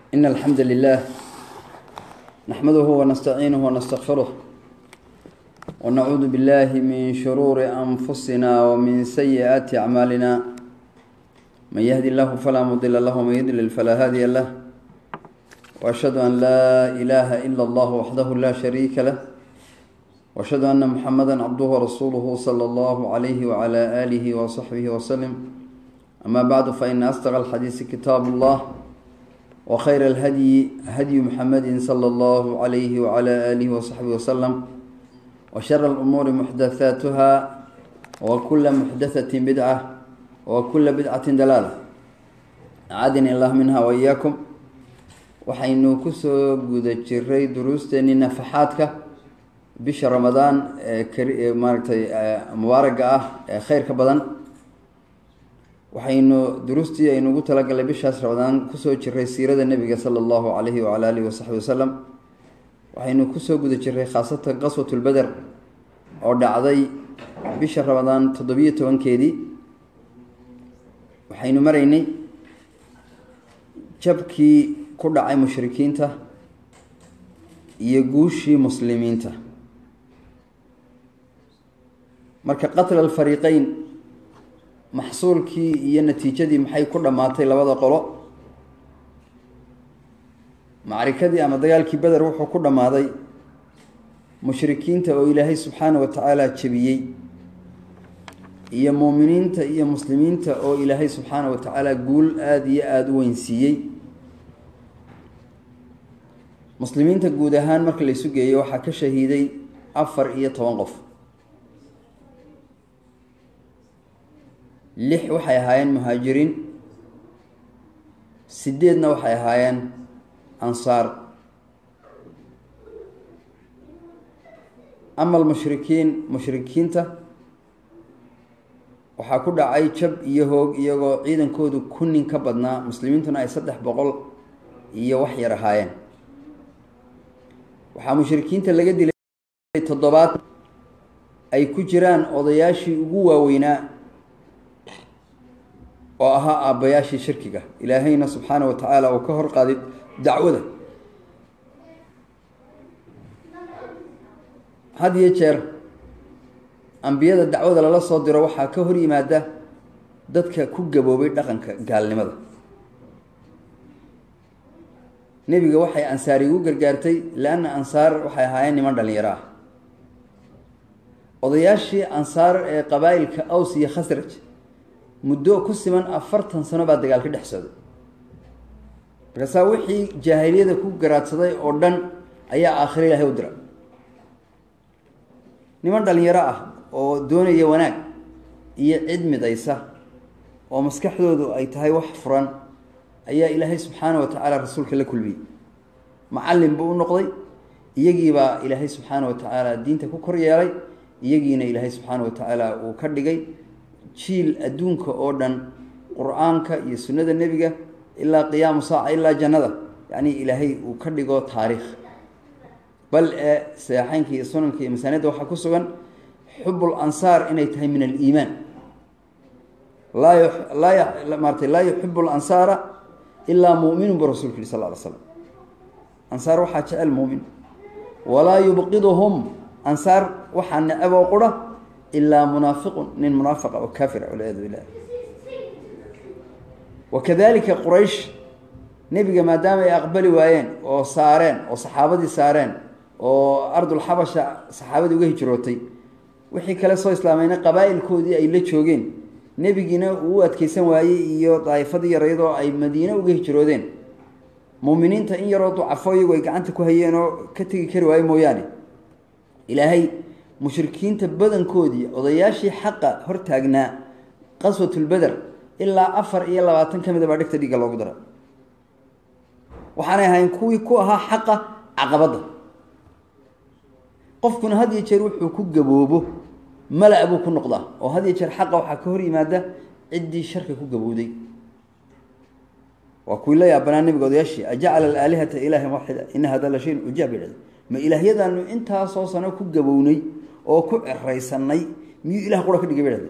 إن الحمد لله نحمده ونستعينه ونستغفره ونعوذ بالله من شرور أنفسنا ومن سيئات أعمالنا من يهدي الله فلا مضل له ومن يضلل فلا هادي له وأشهد أن لا إله إلا الله وحده لا شريك له وأشهد أن محمدا عبده ورسوله صلى الله عليه وعلى آله وصحبه وسلم أما بعد فإن أصدق الحديث كتاب الله وخير الهدي هدي محمد صلى الله عليه وعلى آله وصحبه وسلم وشر الأمور محدثاتها وكل محدثة بدعة وكل بدعة دلالة أعاذني الله منها وإياكم waxaynu kusoo guda jiray duruusteenii nafaxaadka bisha ramadaan ee maaragtay mubaaraga ah ee kheyrka badan waxaynu duruustii aynu ugu talagalay bishaas ramadaan kusoo jiray siirada nebiga sala allahu calayhi wacala alihi wasaxbi wasalam waxaynu kusoo guda jiray khaasatan qaswatulbeder oo dhacday bisha ramadaan toddobiyo tobankeedii waxaynu maraynay jabkii ku dhacay mushrikiinta iyo guushii muslimiinta marka qatla alfariiqeyn maxsuulkii iyo natiijadii maxay ku dhammaatay labada qolo macrikadii ama dagaalkii beder wuxuu ku dhammaaday mushrikiinta oo ilaahay subxaana wa tacaala jebiyey iyo muuminiinta iyo muslimiinta oo ilaahay subxaana wa tacaala guul aada iyo aada u weynsiiyey muslimiinta guud ahaan marka la isu geeyo waxaa ka shahiiday afar iyo toban qof lix waxay ahaayeen muhaajiriin sideedna waxay ahaayeen ansaar ama almushrikiin mushrikiinta waxaa ku dhacay jab iyo hoog iyagoo ciidankoodu kunnin ka badnaa muslimiintuna ay saddex boqol iyo wax yar ahaayeen waxaa mushrikiinta laga dilay toddobaad ay ku jiraan odayaashii ugu waaweynaa oo ahaa aabbayaashii shirkiga ilaahayna subxaana wa tacaala uu ka hor qaaday dacwada had iyo jeer ambiyada dacwada lala soo diro waxaa ka hor yimaada dadka ku gaboobay dhaqanka gaalnimada nebiga waxay ansaari ugu gargaartay leanna ansaar waxay ahaayeen niman dhalinyaro ah odayaashii ansaar ee qabaa'ilka aws iyo khasraj muddo ku siman afartan sano baa dagaal ka dhex socday markaasaa wixii jaahiliyada ku garaadsaday oo dhan ayaa aakhiro ilaahay u dira niman dhalinyaro ah oo doonaya wanaag iyo cid midaysa oo maskaxdoodu ay tahay wax furan ayaa ilaahay subxaana wa tacaala rasuulka la kulmiyey macallin buu u noqday iyagiibaa ilaahay subxaana wa tacaala diinta ku kor yeelay iyagiina ilaahay subxaana wa tacaala uu ka dhigay jiil adduunka oo dhan qur-aanka iyo sunnada nebiga ilaa qiyaamu saaca ilaa jannada yacni ilaahay uu ka dhigo taariikh bal ee saxeynka iyo sunanka iyo masaanida waxaa ku sugan xubul ansaar inay tahay min aliimaan laa laa maaratay laa yuxibu lansaara ilaa muminun bu rasulku yihi sal ly slam ansaar waxaa jecel muumin walaa yubqiduhum ansaar waxaa necab oo qura ilaa munaafiqun nin munaafiqa oo kaafira walciyaadu billah wakadalika quraysh nebiga maadaama ay aqbali waayeen oo saareen oo saxaabadii saareen oo ardulxabasha saxaabadii uga hijrootay wixii kale soo islaamayna qabaa'ilkoodii ay la joogeen nebigiina uu u adkeysan waayey iyo daa'ifadii yar iyadoo ay madiine uga hijroodeen muuminiinta in yaroo ducafo iyagu ay gacanta ku hayeen oo ka tegi kari waaye mooyaane ilaahay mushrikiinta badankoodii odayaashii xaqa hortaagnaa qaswatulbeder ilaa afar iyo labaatan ka mida baa dhegta dhiigga loogu dara waxaanay ahayn kuwii ku ahaa xaqa caqabadda qofkuna had iyo jeer wuxuu ku gaboobo mala buu ku noqdaa oo had iyo jeer xaqa waxaa ka hor yimaada ciddii sharka ku gabowday waa kuwii la yaabanaa nabiga odayaashii ajacala alaalihata ilaahan waaxida ina hada la shayin ujaab yidhahda ma ilaahyadaanu intaasoo sano ku gabownay oo ku ceraysanay miyuu ilah qura ka dhigay ba yidhahda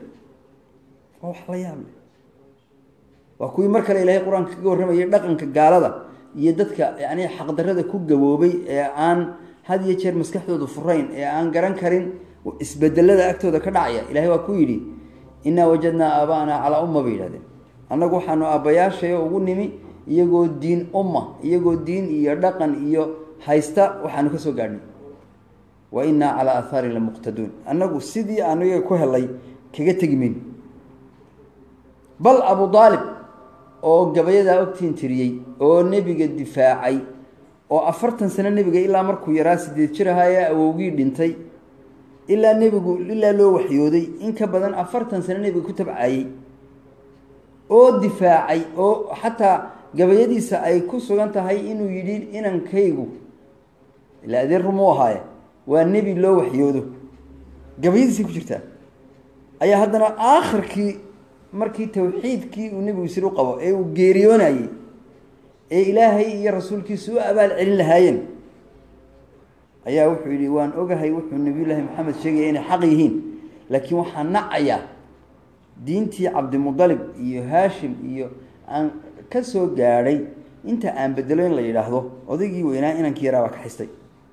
waa wax la yaab leh waa kuwii mar kale ilaahay qur-aanka kaga warramayay dhaqanka gaalada iyo dadka yani xaqdarada ku gaboobay ee aan had iyo jeer maskaxdooda furayn ee aan garan karin isbedelada agtooda ka dhacaya ilahay waa ku yidhi innaa wajadnaa aabaana calaa umma bay yihahdeen annagu waxaanu aabbayaashayo ugu nimi iyagoo diin umma iyagoo diin iyo dhaqan iyo haysta waxaanu ka soo gaadhnay wa innaa calaa aahaarin lamuqtaduun annagu sidii aanu iyaga ku helay kaga tegi mayno bal abu aalib oo gabayadaa ogtiin tiriyey oo nebiga difaacay oo afartan sano nebiga ilaa markuu yaraa sideed jir ahaayee awowgii dhintay ilaa nebigu ilaa loo waxyooday in ka badan afartan sano nebiga ku tabcayey oo difaacay oo xataa gabayadiisa ay ku sugan tahay inuu yidhi inankaygu ilaa adeer rumuu ahaaye waa nebi loo waxyoodo gabayadiisay ku jirtaa ayaa haddana aakhirkii markii tawxiidkii uu nebigu sir u qabo ee uu geeriyoonayey ee ilaahay iyo rasuulkiisu u abaal celin lahaayeen ayaa wuxuu yidhi waan ogahay wuxuu nabiyullaahi maxamed sheegaya inay xaq yihiin laakiin waxaa nacayaa diintii cabdimudalib iyo haashim iyo aan ka soo gaadhay inta aan bedelo in la yidhaahdo odaygii weynaa inankii yaraa baa ka xistay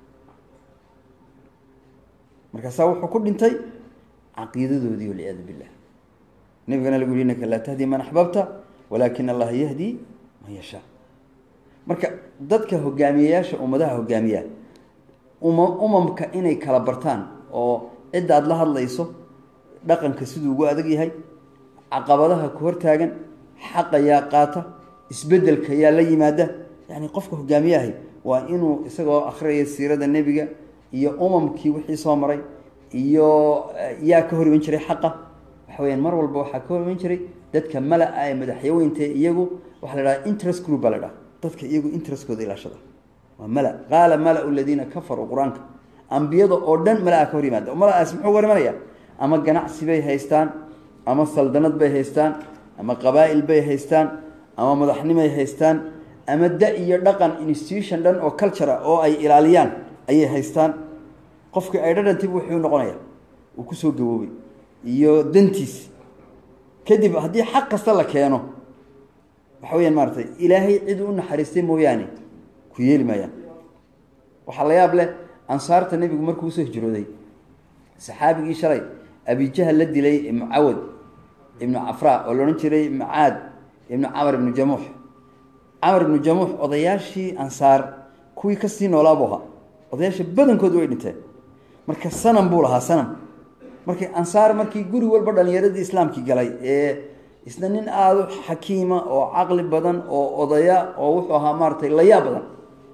markaasaa wuxuu ku dhintay caqiidadoodii walciyaadu billah nabigana lagu yihi innaka laa tahdi man axbabta walakin allaha yahdi man yashaa marka dadka hogaamiyeyaasha ummadaha hogaamiya uma umamka inay kala bartaan oo cidda aad la hadlayso dhaqanka siduu ugu adag yahay caqabadaha ku hortaagan xaqa yaa qaata isbedelka yaa la yimaada yani qofka hogaamiyahay waa inuu isagoo akhriyaya siirada nebiga iyo umamkii wixii soo maray iyo yaa ka hor iman jiray xaqa waxa weyaan mar walba waxaa ka hor iman jiray dadka mala-a ee madaxyaweynta iyagu waxaa la dhaha interest group baa la dhaha dadka iyagu interestkooda ilaashada waa mala qaala mala-u ladiina kafaruu qur-aanka ambiyada oo dhan mala-a ka hor yimaada mala-aas muxuu hor imanaya ama ganacsi bay haystaan ama saldanad bay haystaan ama qabaa'il bay haystaan ama madaxnimay haystaan ama da iyo dhaqan institution dhan oo culture ah oo ay ilaaliyaan ayay haystaan qofkii ay dhadhantib wuxuu noqonaya uu kusoo gaboobay iyo dantiis kadib haddii xaq kasta la keeno waxa weyaan maaratay ilaahay cid u naxariistay mooyaane ku yeeli maayaan waxaa la yaab leh ansaarta nebigu markuu usoo hijrooday saxaabigii shalay abijahal la dilay mucawad ibnu cafra oo la odhan jiray macaad ibnu camar ibnu jamuux camar ibnu jamuux odayaashii ansaar kuwii kasii noolaabu ahaa odayaasha badankoodu way dhinteen marka sanam buu lahaa sanam markii ansaar markii guri walba dhalinyaradii islaamkii galay ee isna nin aada u xakiima oo caqli badan oo odaya oo wuxuu ahaa maaratay layaa badan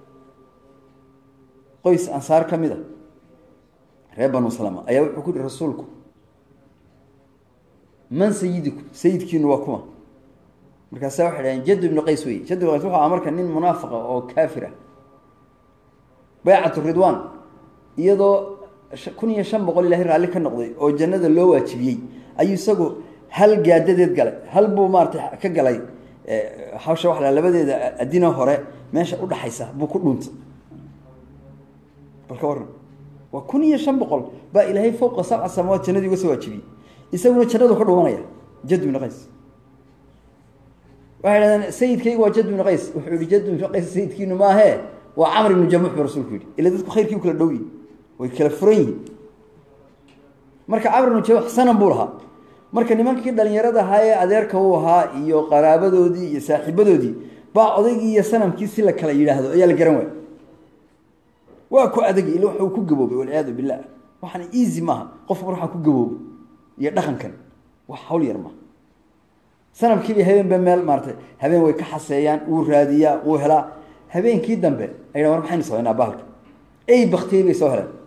qoys ansaar ka mid a reer banu salama ayaa wuxuu ku yihi rasuulku man sayidikum sayidkiinu waa kuma markaasa waxay dhaheen jad ibnu qays wey jad ibnu qays wuxuu ahaa marka nin munaafiqa oo kaafir ah baycatu ridwan iyadoo kun iyo shan boqol ilahay raalli ka noqday oo jannada loo waajibiyey ayuu isagu hal gaadadeed galay hal buu maaratay ka galay hawsha waa la labadeeda adina hore meesha udhaxaysa buu ku dhuuntay bal ka waran waa kun iyo shan boqol baa ilaahay fowqa sabca samawaad jannadii uga soo waajibiyey isaguna jannadu ka dhuumanaya jad ibnu qays waxay dhahdeen sayidkaygu waa jad ibnu qays wuxuu yihi jad ibnu qays sayidkiinu maahee waa camr ibnu jamuux buu rasuulku yihi ila dadku khayrkii u kala dhow yihin way kala furan yihiin marka camr ibnu jamuux sanan buu lahaa marka nimankii dhalinyarada ahaa ee adeerka u ahaa iyo qaraabadoodii iyo saaxiibadoodii baa odaygii iyo sanamkii si la kala yidhaahdo ayaa la garan waaya waa ku adagi ila waxuu ku gaboobay walciyaadu billah waxaana easy maaha qofka mar waxaa ku gaboobay iyo dhaqankan wax hawl yar maaha sanamkiiba habeenba meel maaratay habeen way ka xaseeyaan wuu raadiyaa wuu helaa habeenkii dambe ay war maxaynu samaynaa bahalka ey baktiyey bay soo heleen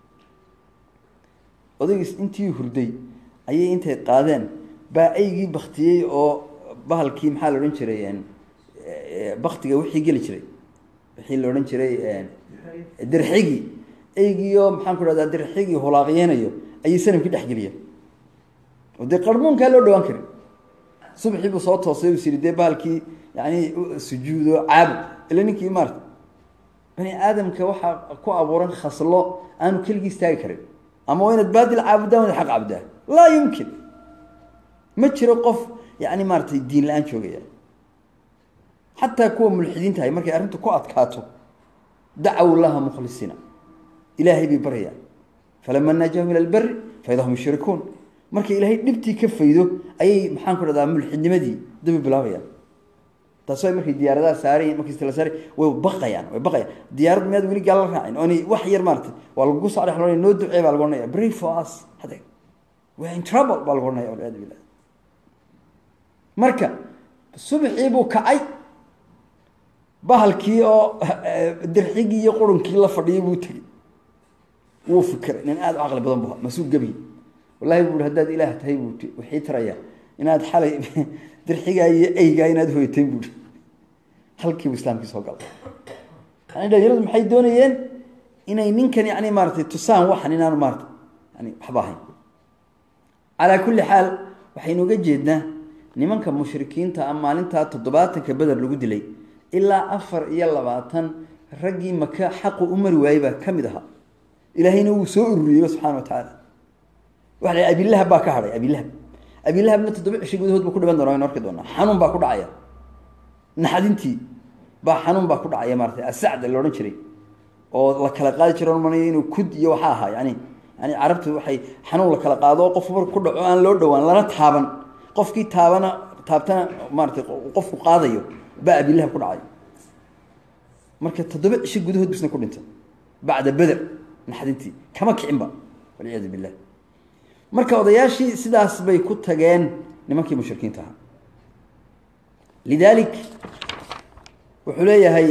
odaygiis intii hurday ayay intay qaadeen baa eygii baktiyey oo bahalkii maxaa la odhan jiray baktiga wixii geli jiray wixii la odhan jiray dirxigii eygiioo maxaan ku dhahdaa dirxigii hulaaqyeynayo ayay sanamkii dhexgeliyeen oo dee qarmuunkaa loo dhawaan karin subaxii buu soo toosay us yidhi dee bahalkii yani sujuudo caabud ila ninkii maarata bani aadamka waxaa ku abuuran khaslo aanu keligii istaagi karin ama waa inaad baadil caabudaan waad aq caabudaa laa yumkin ma jiro qof yani maaratay diin la-aan joogaya xataa kuwa mulxidiintahay markay arrintu ku adkaato dacaw laha mukhlisiina ilaahay bay baryaan falama najaahum ila lberi faida hum yushrikuun markay ilaahay dhibtii ka faydo ayay maxaan ku dhahdaa mulxidnimadii dabi bilaabayaan taas way markay diyaaradaha saarayin markay la saara way baqayaan way baqayaan diyaarad miyaad weli gaal la raacin oonay wax yar maaragtay waa lagu soo dhex loonaya noo ducee baa lagu odhanaya pray for us hade we're in trouble baa lagu odhanaya walciyaadu billah marka subaxii buu kacay bahalkii oo dirxigii iyo qurunkii la fadhiyay buu tegey wuu fikiray nin aada u caqli badan bu masuu gebiy wallahi buu i haddaad ilaah tahay buu i waxii tarayaa inaad xalay dirxigaa iyo eygaa inaad hoyatayn buui halkiibu islaamkii soo galay yani dhalinyaradu maxay doonayeen inay ninkan yani maaratay tusaan waxan inaanu maarata yani waxba ahayn calaa kulli xaal waxaynu uga jeednaa nimanka mushrikiinta a maalintaa toddobaatanka beder lagu dilay ilaa afar iyo labaatan raggii maka xaqu u mari waayey baa ka mid ahaa ilaahayna wuu soo ururiyeyba subxana wa tacaala waa la abilahab baa ka hadhay abilahab abilahabna toddoba cisho gudahood buu ku dhiban doona waynu arki doonaa xanuun baa ku dhacaya naxdintii baa xanuun baa ku dhacaya maaratay asacda la odhan jiray oo la kala qaadi jira manaya inuu kud iyo waxaa ahaa yani yani carabtu waxay xanuun la kala qaado oo qof marka ku dhaco aan loo dhowaan lana taaban qofkii taabana taabtana maaratay qofku qaadayo baa abilahab ku dhacay marka toddoba cisho gudahood bisna ku dhintay bacda beder naxdintii kama kicinba walciyaadu billah marka odayaashii sidaas bay ku tageen nimankii mushrikiinta ahaa lidaalik wuxuu leeyahay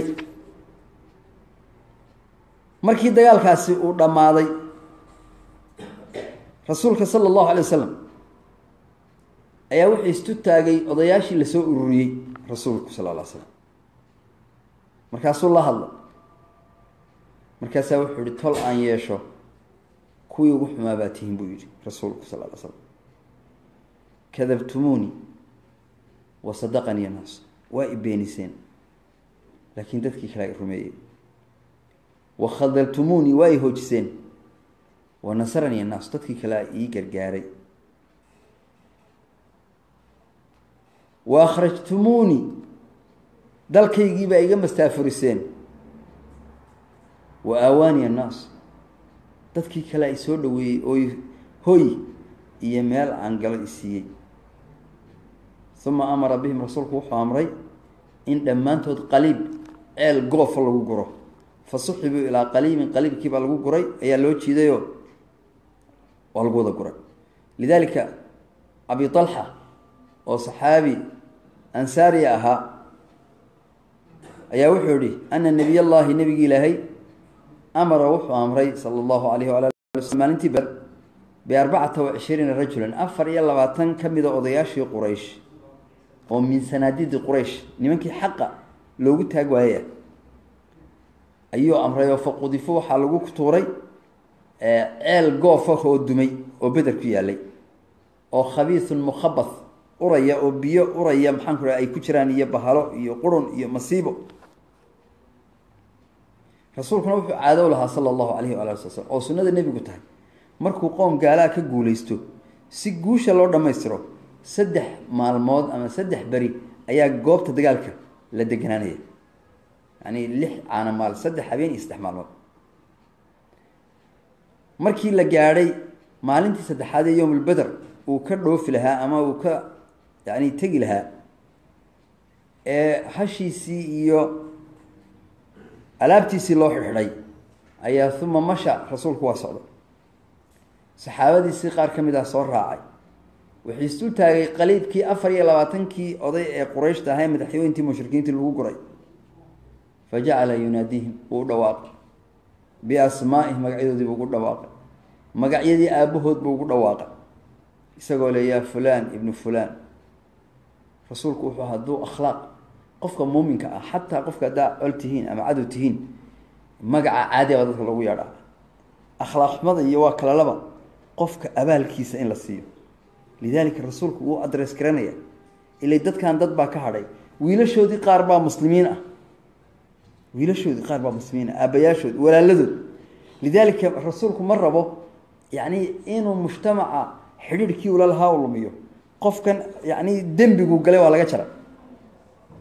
markii dagaalkaasi uu dhammaaday rasuulka sala allahu alay wasalam ayaa wuxuu istu taagay odayaashii lasoo ururiyey rasuulku sala alla ly slam markaasuu la hadlay markaasaa wuxuu ihi tol aan yeesho kuwii ugu xumaa baa tihiin buu yidhi rasuulku sal ly slam kadabtumuunii wa sadaqanii annaas waa i beeniseen laakiin dadkii kale ay rumeeyey wa khadaltumuunii waa i hoojiseen wa nasaranii annaas dadkii kale a ii gargaaray wa akhrajtumuunii dalkaygiibaa iga mastaafuriseen wa aawaani annaas dadkii kale ay soo dhaweeyey oo hoy iyo meel aan galo isiiyey uma amara bihim rasuulku wuxuu amray in dhammaantood qaliib ceel goofa lagu guro fa suxibuu ilaa qaliibin qaliibkiibaa lagu guray ayaa loo jiidayoo waa lagu wada guray lidaalika abi talxa oo saxaabi ansaariya ahaa ayaa wuxuu yihi ana nabiy allahi nebigi ilaahay amara wuxuu amray sala allahu alayh wala ali maalintii ber biarbacata wa cishriina rajulan afar iyo labaatan ka mida odayaashii quraysh oo min sanaadidi quraysh nimankii xaqa loogu taag waayaya ayuu amray oo faqudifo waxaa lagu tuuray ceel goofa oo dumay oo beder ku yaalay oo khabiisun mukhabath uraya oo biyo uraya maxaan ku ay ku jiraan iyo bahalo iyo qurun iyo masiibo rasuulkuna wuxuu caado lahaa sala allahu alayhi waala ali slam oo sunnada nebigu tahay markuu qoom gaalaha ka guulaysto si guusha loo dhammaystiro saddex maalmood ama saddex beri ayaa goobta dagaalka la deganaanaya yani lix caana maal saddex habeen iyo saddex maalmood markii la gaadhay maalintii saddexaad ee yowmulbeder uu ka dhoofi lahaa ama uu ka yani tegi lahaa ee hashiisii iyo alaabtiisii loo xidhxidhay ayaa uma masha rasuulku waa socday saxaabadiisii qaar ka mid ah soo raacay wuxuu isdul taagay qaliibkii afar iyo labaatankii oday ee qurayshta ahaa ee madaxyooyintii mushrikiintii lagu guray fa jacala yunaadiihim wuu u dhawaaqay biasmaa'ihim magacyadoodii buu ugu dhawaaqay magacyadii aabbahood buu ugu dhawaaqay isagoo le yaa fulaan ibnu fulaan rasuulku wuxuu hadduu akhlaaq qofka muuminka ah xataa qofka haddaa col tihiin ama cadow tihiin magaca caadi baa dadka lagu yeedhaa akhlaaq xumada iyo waa kala laba qofka abaalkiisa in la siiyo lidaalika rasuulku wuu adres garanaya ilay dadkan dad baa ka hadhay wiilashoodii qaar baa muslimiin ah wiilashoodii qaar baa muslimiin ah aabbayaashood walaaladood lidaalika rasuulku ma rabo yacni inuu mujtamaca xidhiirhkii ula lahaa u lumiyo qofkan yacni dembigu galay waa laga jara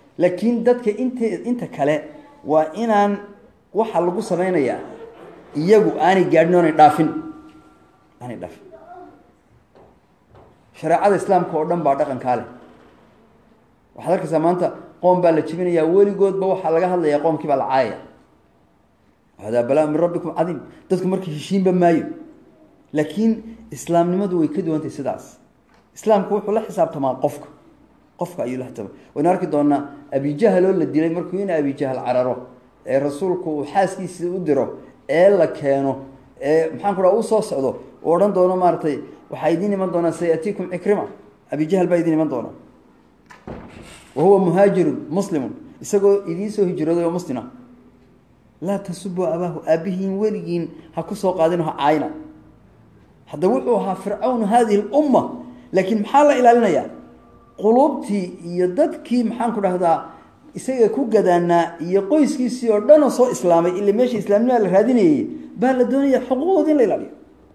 laakiin dadka int inta kale waa inaan waxa lagu samaynayaa iyagu aanay gaadhin oonay dhaafin aanay dhaafin shareecada islaamka oo dhan baa dhaqankaa leh waxaad arkaysaa maanta qoom baa la jibinayaa weligoodba waxaa laga hadlayaa qoomkii baa la caayaya hadaa balaa min rabbikum cadiim dadku marka heshiinba maayo laakiin islaamnimadu way ka duwantahay sidaas islaamku wuxuu la xisaabtamaa qofka qofka ayuu la xisaabtama waynu arki doonaa abijahaloo la dilay markuu in abijahal cararo ee rasuulku uu xaaskiisii u diro ee la keeno ee maxaan ku dhaha u soo socdo uu odhan doono maaratay waxaa idiin iman doonaa sayatiikum cikrima abijahal baa idiin iman doona wa huwa muhaajirun muslimun isagoo idiin soo hijrooday oo muslima laa tasubuu abaahu aabihiin weligiin ha ku soo qaadin ha caayna hadda wuxuu ahaa fircawn hadihi lumma laakiin maxaa la ilaalinayaa quluubtii iyo dadkii maxaan ku dhahdaa isaga ku gadaanaa iyo qoyskiisii oo dhan oo soo islaamay ila meesha islaamnima la raadinayay baa la doonaya xuquuqdooda in la ilaaliyo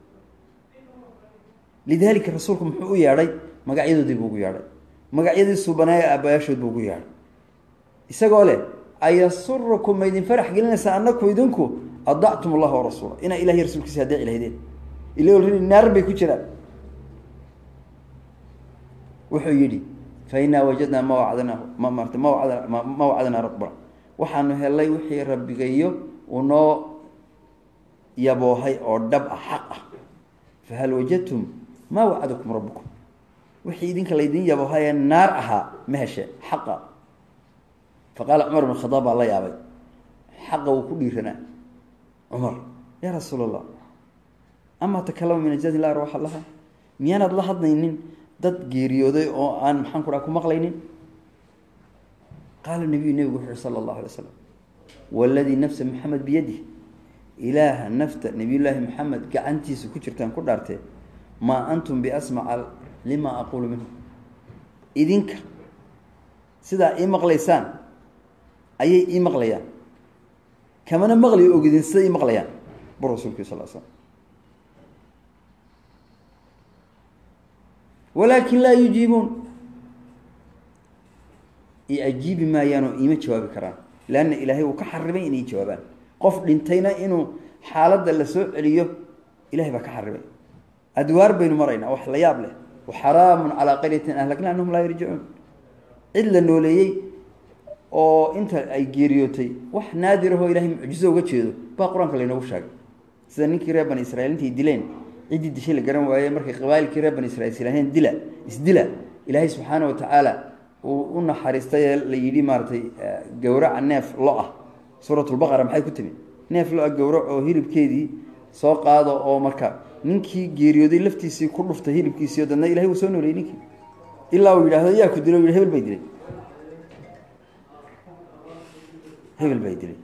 lidaalika rasuulku muxuu u yeedhay magacyadoodii buu ugu yeedhay magacyadii suubaneeye aabayaashood buu ugu yeedhay isagoo leh ayasurukum ma idin farax gelinaysaa anaku idinku adactum allaha warasuula inaa ilahiy rasuulkiisa adeeci lahaydeen ila olredi naar bay ku jiraan wuxuu yidhi fa inaa wajadnaa ma wacdana ma marata ma wacda ma wacdanaa rabbana waxaanu helay wixii rabbigayo unoo yaboohay oo dhab ah xaq ah fahal wajadtum maa wacadakum rabbukum wixii idinka laydin yaboohayee naar ahaa ma heshe xaqa faqaala cumar bn khadaab baa la yaabay xaqa wuu ku dhiiranaa cumar yaa rasuul allah amaa takalama min ajdaad illah arwaxa laha miyaanaad la hadlaynin dad geeriyooday oo aan maxaan ku dhaha ku maqlaynin qaala nabiyu nebigu wuxu uhi sala allahu alay slam waladii nafsa maxamed biyadih ilaaha nafta nabiyullaahi maxamed gacantiisa ku jirtaan ku dhaartee maa antum biasmaca lima aquulu minhu idinka sidaa ii maqlaysaan ayay ii maqlayaan kamana maqlayo ogidin sida ii maqlayaan bur rasuulki sal l slam walaakin laa yujiibuun i ajiibi maayaan oo iima jawaabi karaan leanna ilaahay uu ka xarimay inay jawaabaan qof dhintayna inuu xaaladda la soo celiyo ilahay baa ka xarimay adwaar baynu maraynaa wax la yaab leh waxaraamun calaa qaryatin ahlakna anahum laa yarjicuun cid la nooleeyey oo inta ay geeriyootay wax naadirahoo ilahay mucjizo uga jeedo baa qur-aanka laynoogu sheegay sida ninkii reer bani israiil intay dileen ciddii dishay la garan waaye markay qabaailkii reer bani israiil islaaheen dila isdila ilaahay subxaana watacaala uu u naxariistay ee la yidhi maaratay gowraca neef lo ah suuratulbaqara maxay ku timi neef lo-a gowrac oo hilibkeedii soo qaado oo marka ninkii geeriyooday laftiisii ku dhuftay hilibkiisiio dadna ilahay uu soo nooleeyey ninkii ilaa uu yidhahdo yaa ku dilo yidhi hebel bay dilay hebel bay dilay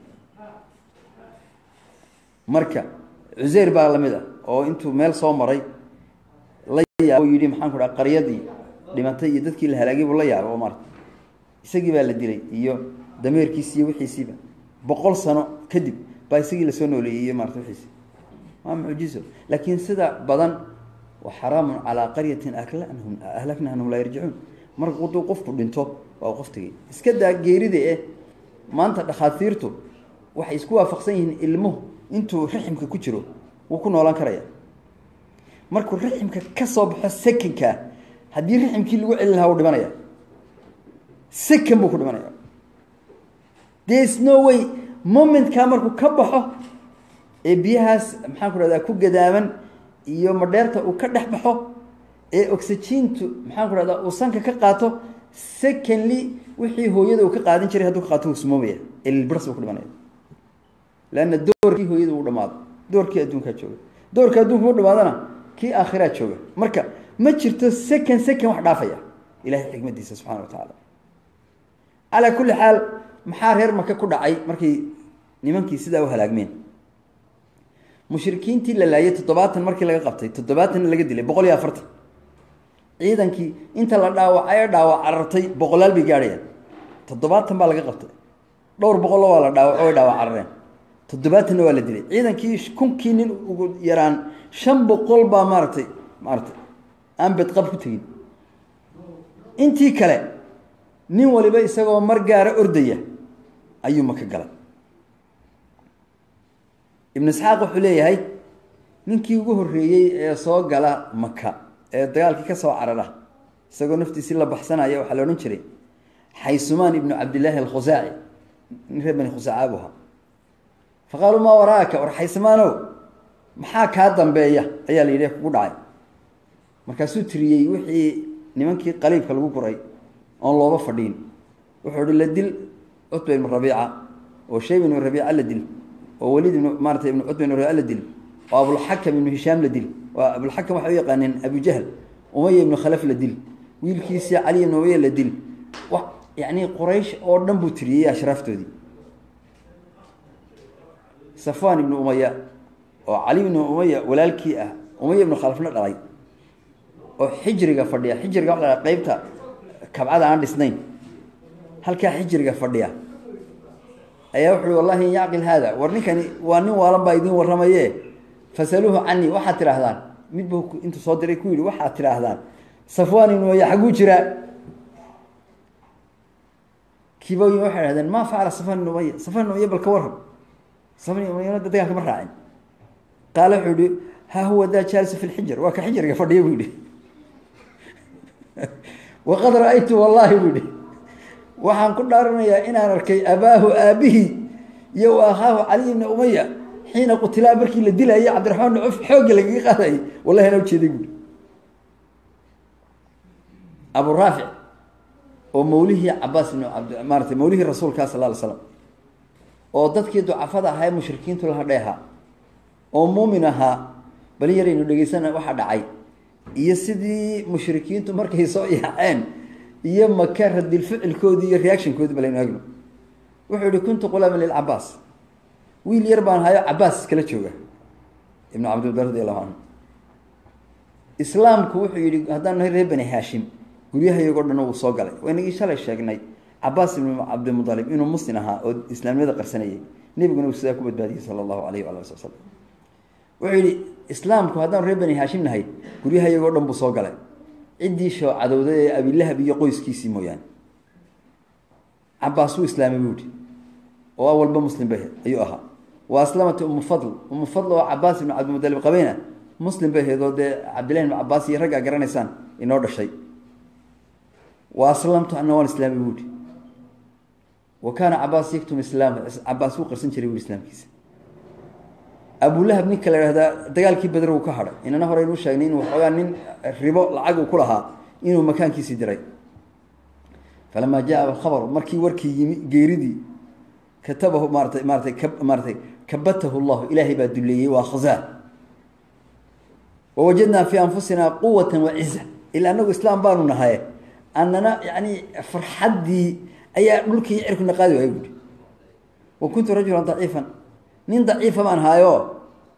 marka cuseyr baa lamid ah oo intuu meel soo maray la yaabo yidhi maxaan ku dhaha qaryadii dhimatay iyo dadkii la halaagay buu la yaabay oo maarata isagii baa la dilay iyo dameerkiisi iyo wixiisiiba boqol sano kadib baa isagii lasoo nooleeyey iyo maarata wixiisi waa mucjizo laakiin sida badan wa xaraamun calaa qaryatin aklahum ahlakna anhum laa yarjicuun marka hadduu qofku dhinto waa qof tegey iska daa geerida eh maanta dhakhaatiirtu waxay isku waafaqsan yihiin ilmuhu intuu riximka ku jiro wuu ku noolaan karaya markuu riximka ka soo baxo sekankaa haddii riximkii lagu celin lahaa uu dhimanaya sekan buu ku dhimanaya there's no way momentkaa markuu ka baxo ee biyahaas maxaan ku rahdaa ku gadaaman iyo madheerta uu ka dhex baxo ee oxygentu maxaan ku rahdaa uu sanka ka qaato secondly wixii hooyada uu ka qaadan jiray hadduu ka qaato wuu sumoomaya elbrs buu ku dhimanaya leanna doorkii hooyada uu dhamaado doorkii adduunkaa jooga doorka adduunka u dhamaadana kii aakhiraa jooga marka ma jirto second second wax dhaafaya ilahay xikmadiisa subxana wa tacaala calaa kulli xaal maxaa reer maka ku dhacay markay nimankii sidaa u halaagmeen mushrikiintii la laayay toddobaatan markii laga qabtay toddobaatanna laga dilay boqol iyo afartan ciidankii inta la dhaawacay ee dhaawac carartay boqolaal bay gaadhayaan toddobaatan baa laga qabtay dhowr boqollo waa la dhaawaco way dhaawac carareen toddobaatanna waa la dilay ciidankii kunkii nin ugu yaraan shan boqol baa maaratay maaratay aan bedqab ku tegin intii kale nin waliba isagoo mar gaara ordaya ayuu maka galay ibnu isxaaq wuxuu leeyahay ninkii ugu horreeyey ee soo gala maka ee dagaalkii ka soo carara isagoo naftiisii la baxsanaya waxaa la odhan jiray xaysumaan ibnu cabdillaahi alkhusaaci nin reer bani khusaaca buu ahaa fa qaaluu maa waraaka war xaysumaanow maxaa kaa dambeeya ayaa la yidhi kugu dhacay markaasuu tiriyey wixii nimankii qaliibka lagu guray oon looba fadhiin wuxuu ihi la dil cutba ibnu rabiica oo shayb ibnu rabiica la dil oo weliid ibnu maarata ibnu cutba ibnu rabiica la dil oo abulxakam ibnu hishaam la dil oo abulxakam waxay u yaqaaneen abujahl umaya ibnu khalaf la dil wiilkiisii cali ibnu umaya la dil wa yacni quraysh oo dhan buu tiriyey ashraaftoodii safwan ibnu umaya oo cali ibnu umaya walaalkii ah umaya ibnu khalafna dhalay oo xijriga fadhiya xijriga waxa la haha qeybta kabcada aan dhisnayn halkaa xijriga fadhiya ayaa wuxu uhi wallahi in yacqil haada war ninkani waa nin waalan baa idiin warramaye fasaluuhu canii waxaad tidhaahdaan mid buu intuu soo diray ku yidhi waxaad tidhaahdaan safwan ibnu umaya xagguu jiraa kiiboyin waxay dhahdeen maa facala safwan ibnu umaya safwan ibnu umaya bal ka warram safwan ibnu umayana dagaalka ma raacin qaala wuxuu yihi haa huwa daa jaalisu fi lxijr waa ka xijriga fadhiya buu yihi waqad ra-aytu wallahi buu yihi waxaan ku dhaaranayaa inaan arkay abaahu aabihii iyo wa akhaahu cali ibna umaya xiina qutilaa markii la dilayay cabdiraxmaan bn cuf xoogga lagaga qaadayay wallahi anaa ujeeday buui abu raafic oo mawlihii cabaas ibn abd maaratay mawlihii rasuulka sal ly slam oo dadkii ducafada ahaa ee mushrikiintu la hadhay ahaa oo muumin ahaa bali yaraynu dhegeysana waxaa dhacay iyo sidii mushrikiintu markay soo yaaceen iyo maka radilficilkoodii iyo reactionkoodii balaynu agno wuxuu yihi kuntu qulaaman lilcabaas wiil yar baan hayo cabaas iskala jooga ibnu cabdilbar radi allahu canhu islaamku wuxuu yihi haddaan nahay reer bani haashim guryahayagoo dhan uu soo galay waynagii shalay sheegnay cabaas ibnu cabdimudalib inuu muslim ahaa oo islaamnimada qarsanayay nebiguna uu sidaa ku badbaadiyey sala allahu alayh waala ali sl slam wuxuu yihi islaamku haddaan reer bani haashim nahay guryahayagoo dhan buu soo galay ciddii shoocadowda ee abilahab iyo qoyskiisii mooyaane cabaas wuu islaamay buu yihi oo awalba muslim ba ayuu ahaa wa aslamati umu fadl umu fadl oo cabaas ibnu cabdimudalib qabeyna muslim bay ahayd oo dee cabdillahi ibnu cabaas iyo raggaa garanaysaan inoo dhashay wa aslamtu ana waan islaamay buu yihi wa kaana cabaas yaktum islaam cabaas wuu qarsan jiray bui islaamkiisa abulahab ninka la ihahdaa dagaalkii beder uu ka hadhay inana horeynuu sheegnay inuu waxoogaa nin ribo lacag uu ku lahaa inuu makaankiisii diray falamaa jaa alkhabaru markii warkii yimi geeridii katabahu maaratay maaratay ka maaratay kabatahu llahu ilaahay baa duleeyey waa khazaa wawajadnaa fii anfusina quwata waciza ila anagu islaam baanu nahaye annana yani farxaddii ayaa dhulkii cirkuna qaadi waaya buui wa kuntu rajulan daciifan nin daciifa baan haayo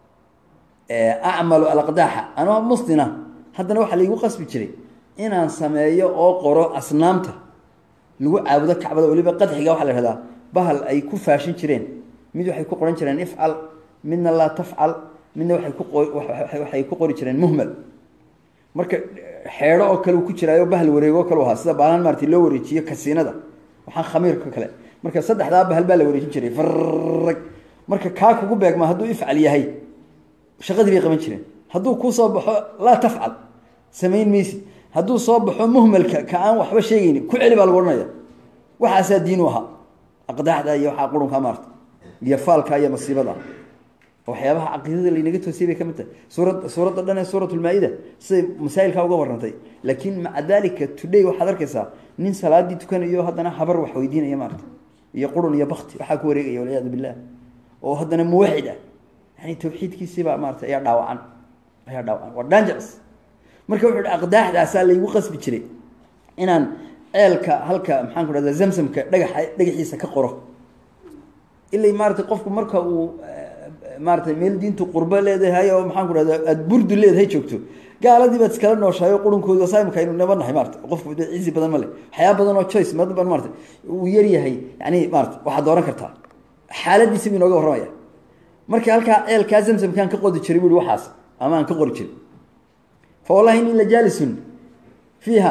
acmalu alaqdaaxa anoo muslina haddana waxaa laigu qasbi jiray inaan sameeyo oo qoro asnaamta lagu caabudo kacbada weliba qadxiga waxaa la ihahdaa bahal ay ku faashin jireen mid waxay ku qoran jireen ifcal midna laa tafcal midna waay kuwaxay ku qori jireen muhmal marka xeedho oo kale uu ku jiraayo bahal wareego kale ahaa sida baalaan maarata loo wareejiyo kasiinada waxaan khamiirka kale marka saddexdaa bahal baa la wareejin jiray farag marka kaa kugu beegma hadduu ifcal yahay shaqadii bay qaban jireen hadduu kuu soo baxo laa tafcal samayn maysid hadduu soo baxo muhmalka ka aan waxba sheegayni ku celi baa lagu odhanaya waxaasaa diinu ahaa aqdaaxda iyo waxaa qurunka maarta iyo faalka iyo masiibada waxyaabaha caqiidada laynaga toosiyay bay ka mid tahay suurad suuradda dhan ee suurat lmaa-ida siday masaa'ilkaa uga warrantay laakiin maca dalika today waxaad arkaysaa nin salaadii tukanayo haddana habar wax weydiinaya maarata iyo qurun iyo bakti waxaa ku wareegaya walciyaadu billah oo haddana muwaxid ah yani tawxiidkiisiibaa maarata ayaa dhaawacan ayaa dhaawacan waa dangeros marka wuxu uhi aqdaaxdaasaa laygu qasbi jiray inaan ceelka halka maxaan ku dhahda zamsamka dhagaxa dhagaxiisa ka qoro ilay maarata qofku marka uu maarata meel diintu qurbo leedahay oo maxaan ku dhahda aada burdu leedahay joogto gaaladii baad iskala nooshahay oo qurunkooda saimka aynu naba nahay maarata qofku cizi badan ma le waxyaaba badan oo choice mad ban maarata uu yaryahay yani maarata waxaad dooran kartaa xaaladiisi bu inooga warramaya marka halkaa ceelkaa zamsamkaan ka qodi jiray bui waxaas ama aan ka qori jirin fa wallahi ini la jaalisun fiiha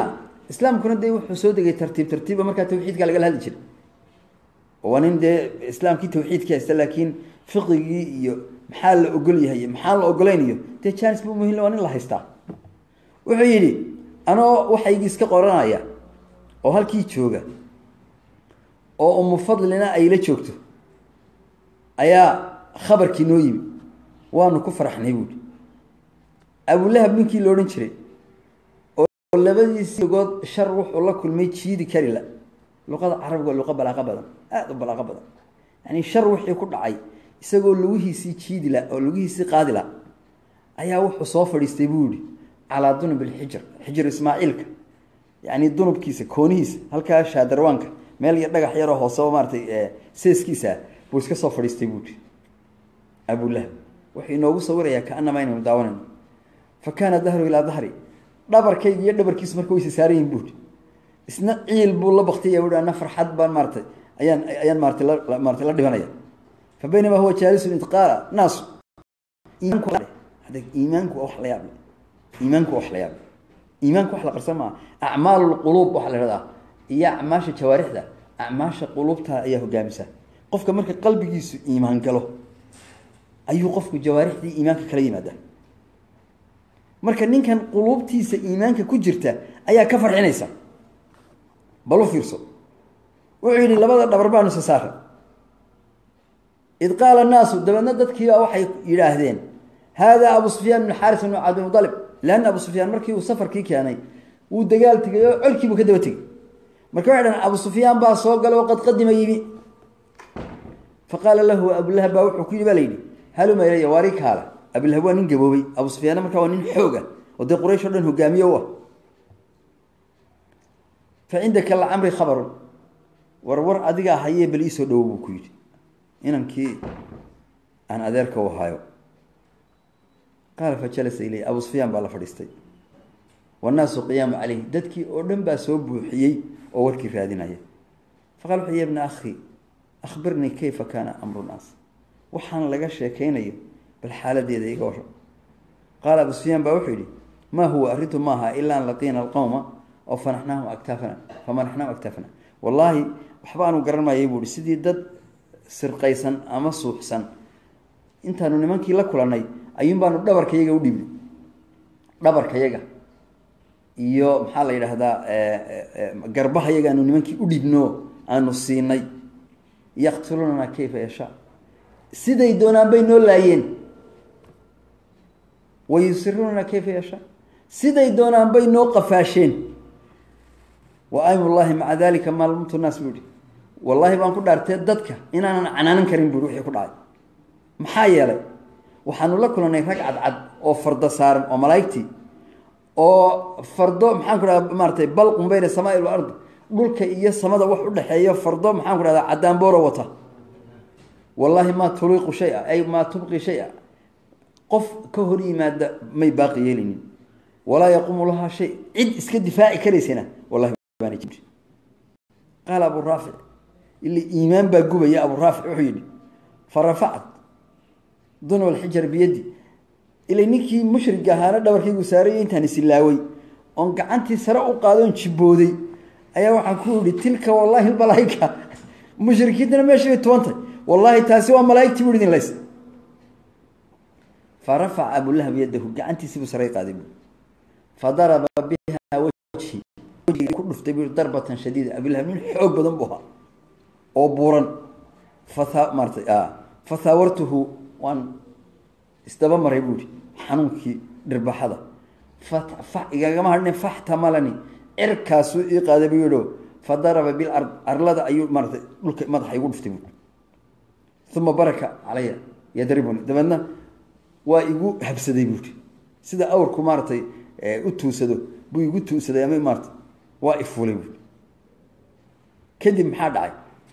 islaamkuna dee wuxuu soo degay tartiib tartiiba markaa tawxiidka lagala hadli jiray waa nin dee islaamkii tawxiidka haysta laakiin fiqigii iyo maxaa la ogol yahay iyo maxaa la ogoleynayo dee janis bu muhim waa nin la haystaa wuxuu yidhi anoo waxaygii iska qoranaya oo halkii jooga oo umu fadlina ay la joogto ayaa khabarkii noo yimi waanu ku faraxnay buuhi abulahab ninkii la odhan jiray oo labadiisii good shar wuxuu la kulmay jiidi kari la luqada carabiga waa luqa balaaqa badan aada u balaaqa badan yani shar wixii ku dhacay isagoo lugihiisii jiidi la oo lugihiisii qaadi la ayaa wuxuu soo fadhiistay buu yihi calaa dunub ilxijr xijir ismaaciilka yani dunubkiisa koonihiisa halkaa shaadarwaanka meel iyo dhagax yaroo hooseba maaratay seeskiisa buu iska soo fadhiistay buu yihi abulahab wuxuu inoogu sawirayaa kaanama inaynu daawanayno fa kaana dahru ilaa dahri dhabarkayga iyo dhabarkiisu marka waysa saaran yihin buui isna ciil buu la baktay ui ana farxad baan maaratay ayaan ayaan maaratay la maaratay la dhibanaya fa baynamaa huwa jaalisun id qaala naasu iimaanku iimaanku waa wax la yaable iimaanku waa wax la yaable iimaanku wax la qarsan maaha acmaal lquluub waxa la ihahdaa iyo acmaasha jawaarixda acmaasha quluubta ayaa hogaamisa qofka marka qalbigiisu iimaan galo ayuu qofku jawaarixdii iimaanka kala yimaada marka ninkan quluubtiisa iimaanka ku jirta ayaa ka farxinaysa bal u fiirso wuxuu yidhi labada dhabar baanu isa saara id qaala annaasu dabeedna dadkiibaa waxay yidhaahdeen haadaa abu sufyaan bn xaaris bn cabdimudalib leanna abu sufyaan markii uu safarkii keenay wuu dagaal tegay oo colkiibuu ka daba tegey marka waxay dhahen abu sufyaan baa soo gala oo qad qadima yimi fa qaala lahu abulahab baa wuxuu ku yidhi ba la yidhi haluma ilaya waari kaala abilahab waa nin gaboobay abu sufyaanna markaa waa nin xoog ah oo dee quraysh o dhan hogaamiye u ah fa cindaka lacamri khabarun war war adigaa hayee bal iisoo dhowo buu ku yidhi inankii aan adeerka u hayo qaala fa jalasa iley abu sufyaan baa la fadhiistay wannaasu qiyaamu caleyh dadkii oo dhan baa soo buuxiyey oo warkii raadinaya fa qala wuxu ya bna akhi akhbirnii kayfa kaana amru naas waxaan laga sheekaynayo bal xaaladeeda iga warro qaala abu sufyaan baa wuxuu yidhi maa huwa arrintu maaha ilaa an laqiina alqowma oo fanaxnaahum aktaafana famanaxnaahum aktaafana wallaahi waxba aanu garan maayay buu ihi sidii dad sirqaysan ama suuxsan intaanu nimankii la kulannay ayuun baanu dhabarkayaga u dhiibnay dhabarkayaga iyo maxaa la yidhaahdaa garbahayaga aanu nimankii u dhiibno aanu siinay yaqtuluunana kayfa yashaa siday doonaan bay noo laayeen wa yusiruunana kayfa yashaa siday doonaan bay noo qafaasheen wa aymullaahi maca dalika maalmumtu naas buu ihi wallaahi baan ku dhaartee dadka inaanan canaanan karin buui wixii ku dhacay maxaa yeelay waxaanu la kulannay rag cadcad oo fardo saaran oo malaa'igtii oo fardo maxaan ku dhahda maaratay balqun bayna samaai walard dhulka iyo samada wax udhexeeyo fardo maxaan ku dhahdaa cadaanbooro wata wallaahi maa tuliiqu shay-a ay maa tubqi shay-a qof ka hor yimaada may baaqi yeelinin walaa yaquumu lahaa shay cid iska difaaci karaysana wallahi baana jiri qaala abu raafic ila iimaan baa gubaya abu raafic wuxuu yidhi fa rafacat dunub alxijar biyaddi ilay ninkii mushrig ahaana dhabarkaygu saaraya intaan isilaaway oon gacantii sare u qaadoon jibbooday ayaa waxaan ku yihi tilka wallaahi malaaika mushrikiintana meeshay tubantay wallaahi taasi waa malaaigtii bu idin lays fa rafaca abulahab yadahu gacantiisibuu saray qaaday bu fa daraba biha wajhi wejigii ku dhuftay bu darbatan shadiida abulahab nin xoog badan buu ahaa oo buuran fatha maaratay fa haawartuhu waan isdaba maray buuhi xanuunkii dhirbaxada fa igagama hadhine faxtamalani cirkaasuu ii qaaday buu yidho fa daraba bilard arlada ayuu maaratay dhulka madaxa igu dhuftay buui uma baraka calaya yadribuni dabeedna waa igu habsaday buuhi sida awrku maaratay u tuusado buu igu tuusaday ama maarata waa ifuulay buui kadib maxaa dhacay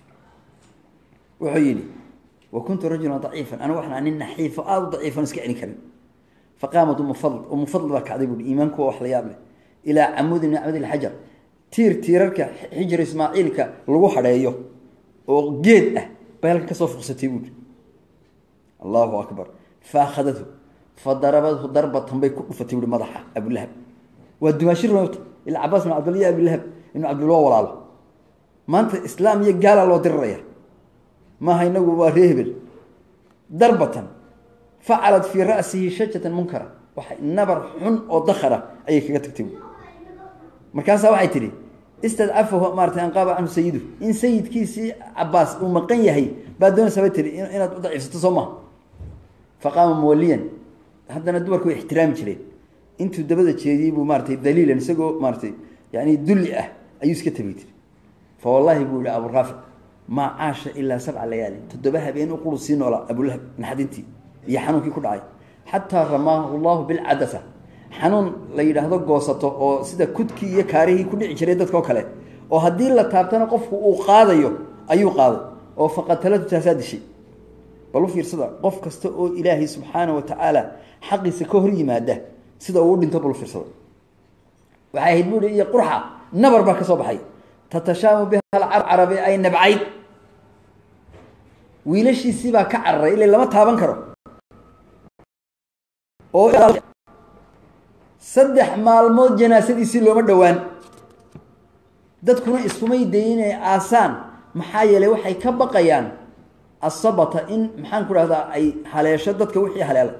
wuxuu yidhi wa kuntu rajulan daciifan anigu waxaan nin naxiifo aada u daciifan iska celin karin fa qaamat umu fadl umu fadl baa kacday buui iimaanku waa wax la yaab leh ilaa camuudi min camud ilxajar tiir tiirarka xijir ismaaciilka lagu hadheeyo oo geed ah bay halkan kasoo fuqsatay buui allahu akbar fa akhadathu fa darabadhu darbatan bay ku dhufatay buui madaxa abulahab waa dumaashir wata ila cabaas ibn cabdillah iyo abilahab ibnu cabdillah waa walaalo maanta islaam iyo gaala loo diriraya maaha inagu waa ree hebel darbatan facalat fii ra'sihi shajatan munkara waxay nabar xun oo dakara ayay kaga tagtay markaasaa waxay tidhi istadcafahu maarata an qaaba canhu sayidu in sayidkiisii cabaas uu maqan yahay baa doonaysa bay tihi inaad u daciifsato soo maha faqaama muwaliyan haddana dumarku way ixtiraami jireen intuu dabada jeediyey buu maaratay daliilan isagoo maaratay yani dulli ah ayuu iska tabi tiri fa wallahi buu yihi aburaafic maa caasha ilaa sabca layaali toddoba habeen u quru sii noolaa abulahab naxdintii iyo xanuunkii ku dhacay xataa ramaahu llahu bilcadasa xanuun la yidhaahdo goosato oo sida kudkii iyo kaarihii ku dhici jiray dadkao kale oo haddii la taabtana qofku uu qaadayo ayuu qaaday oo faqatalatu taasaa dishay bal u fiirsada qof kasta oo ilaahay subxaana wa tacaala xaqiisa ka hor yimaada sida uu dhinto bal u fiirsada waxay ahayd buuhi iyo qurxa nabar baa ka soo baxay tatashaamu biha alcarabi ay nabcayd wiilashiisii baa ka cararay ila lama taaban karo oo saddex maalmood janaasadiisii looma dhowaan dadkuna iskumay dayin inay aasaan maxaa yeelay waxay ka baqayaan asabata in maxaan ku dhahdaa ay haleesho dadka wixii haleelay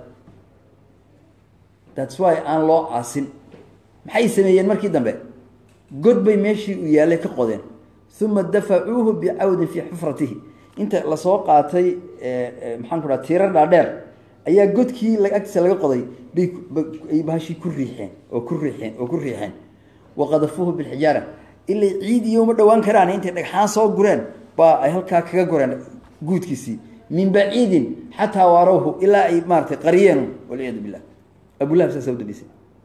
thats why aan loo aasin maxay sameeyeen markii dambe god bay meeshii uu yaallay ka qodeen uma dafacuuhu bicawdin fii xufratihi inta lasoo qaatay maxaan ku dhaha tiirar dhaadheer ayaa godkii agtiisa laga qoday bay bahashii ku riixeen oo ku riixeen oo ku riixeen waqadafuuhu bilxijaara ilay ciid iyo uma dhowaan karaan intay dhagxaan soo gureen baa ay halkaa kaga goreen guudkiisii min baciidin xataa waarawhu ilaa ay maaratay qariyeen walciyaadu billah abulahab saasa udambisay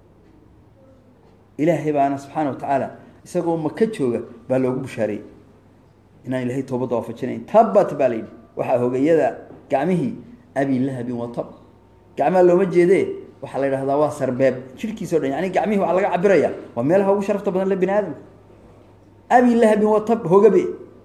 ilaahay baana subxaana wa tacaala isagoo maka jooga baa loogu bushaareeyey inaan ilahay toobadda waafajinayn tabat baa la yidhi waxaa hogayada gacmihii abi lahabin wa tab gacmaha looma jeedee waxaa la yidhahdaa waa sarbeeb jirhkiisa o dhan yani gacmihii waxaa laga cabiraya waa meelaha ugu sharafta badan le bini aadamka abi lahabin wa tab hogabe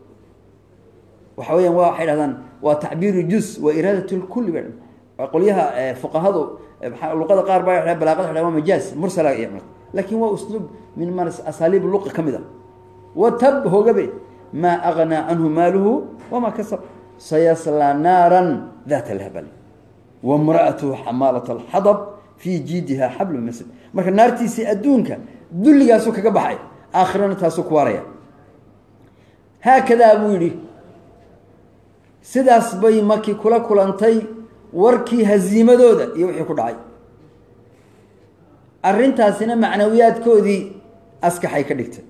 waxa weyaan wa waxay dhahdaan waa tacbiiru juz wa iraadat lkulli ba qolyaha fuqahadu luqada qaar baa balaaqada waa waa majaaz mursala lakin waa usluub min ma asaaliib luqa ka mid a wa tab hogabe maa agnaa canhu maaluhu wamaa kasab sayaslaa naaran daata lahbal wamra'atuhu xamaalat alxadab fii jiidiha xablu masad marka naartiisii adduunka dulligaasuu kaga baxay aakhirana taasuu ku waaraya haakadaa buu yidhi sidaas bay maki kula kulantay warkii haziimadooda iyo wixii ku dhacay arrintaasina macnawiyaadkoodii askaxay ka dhigtay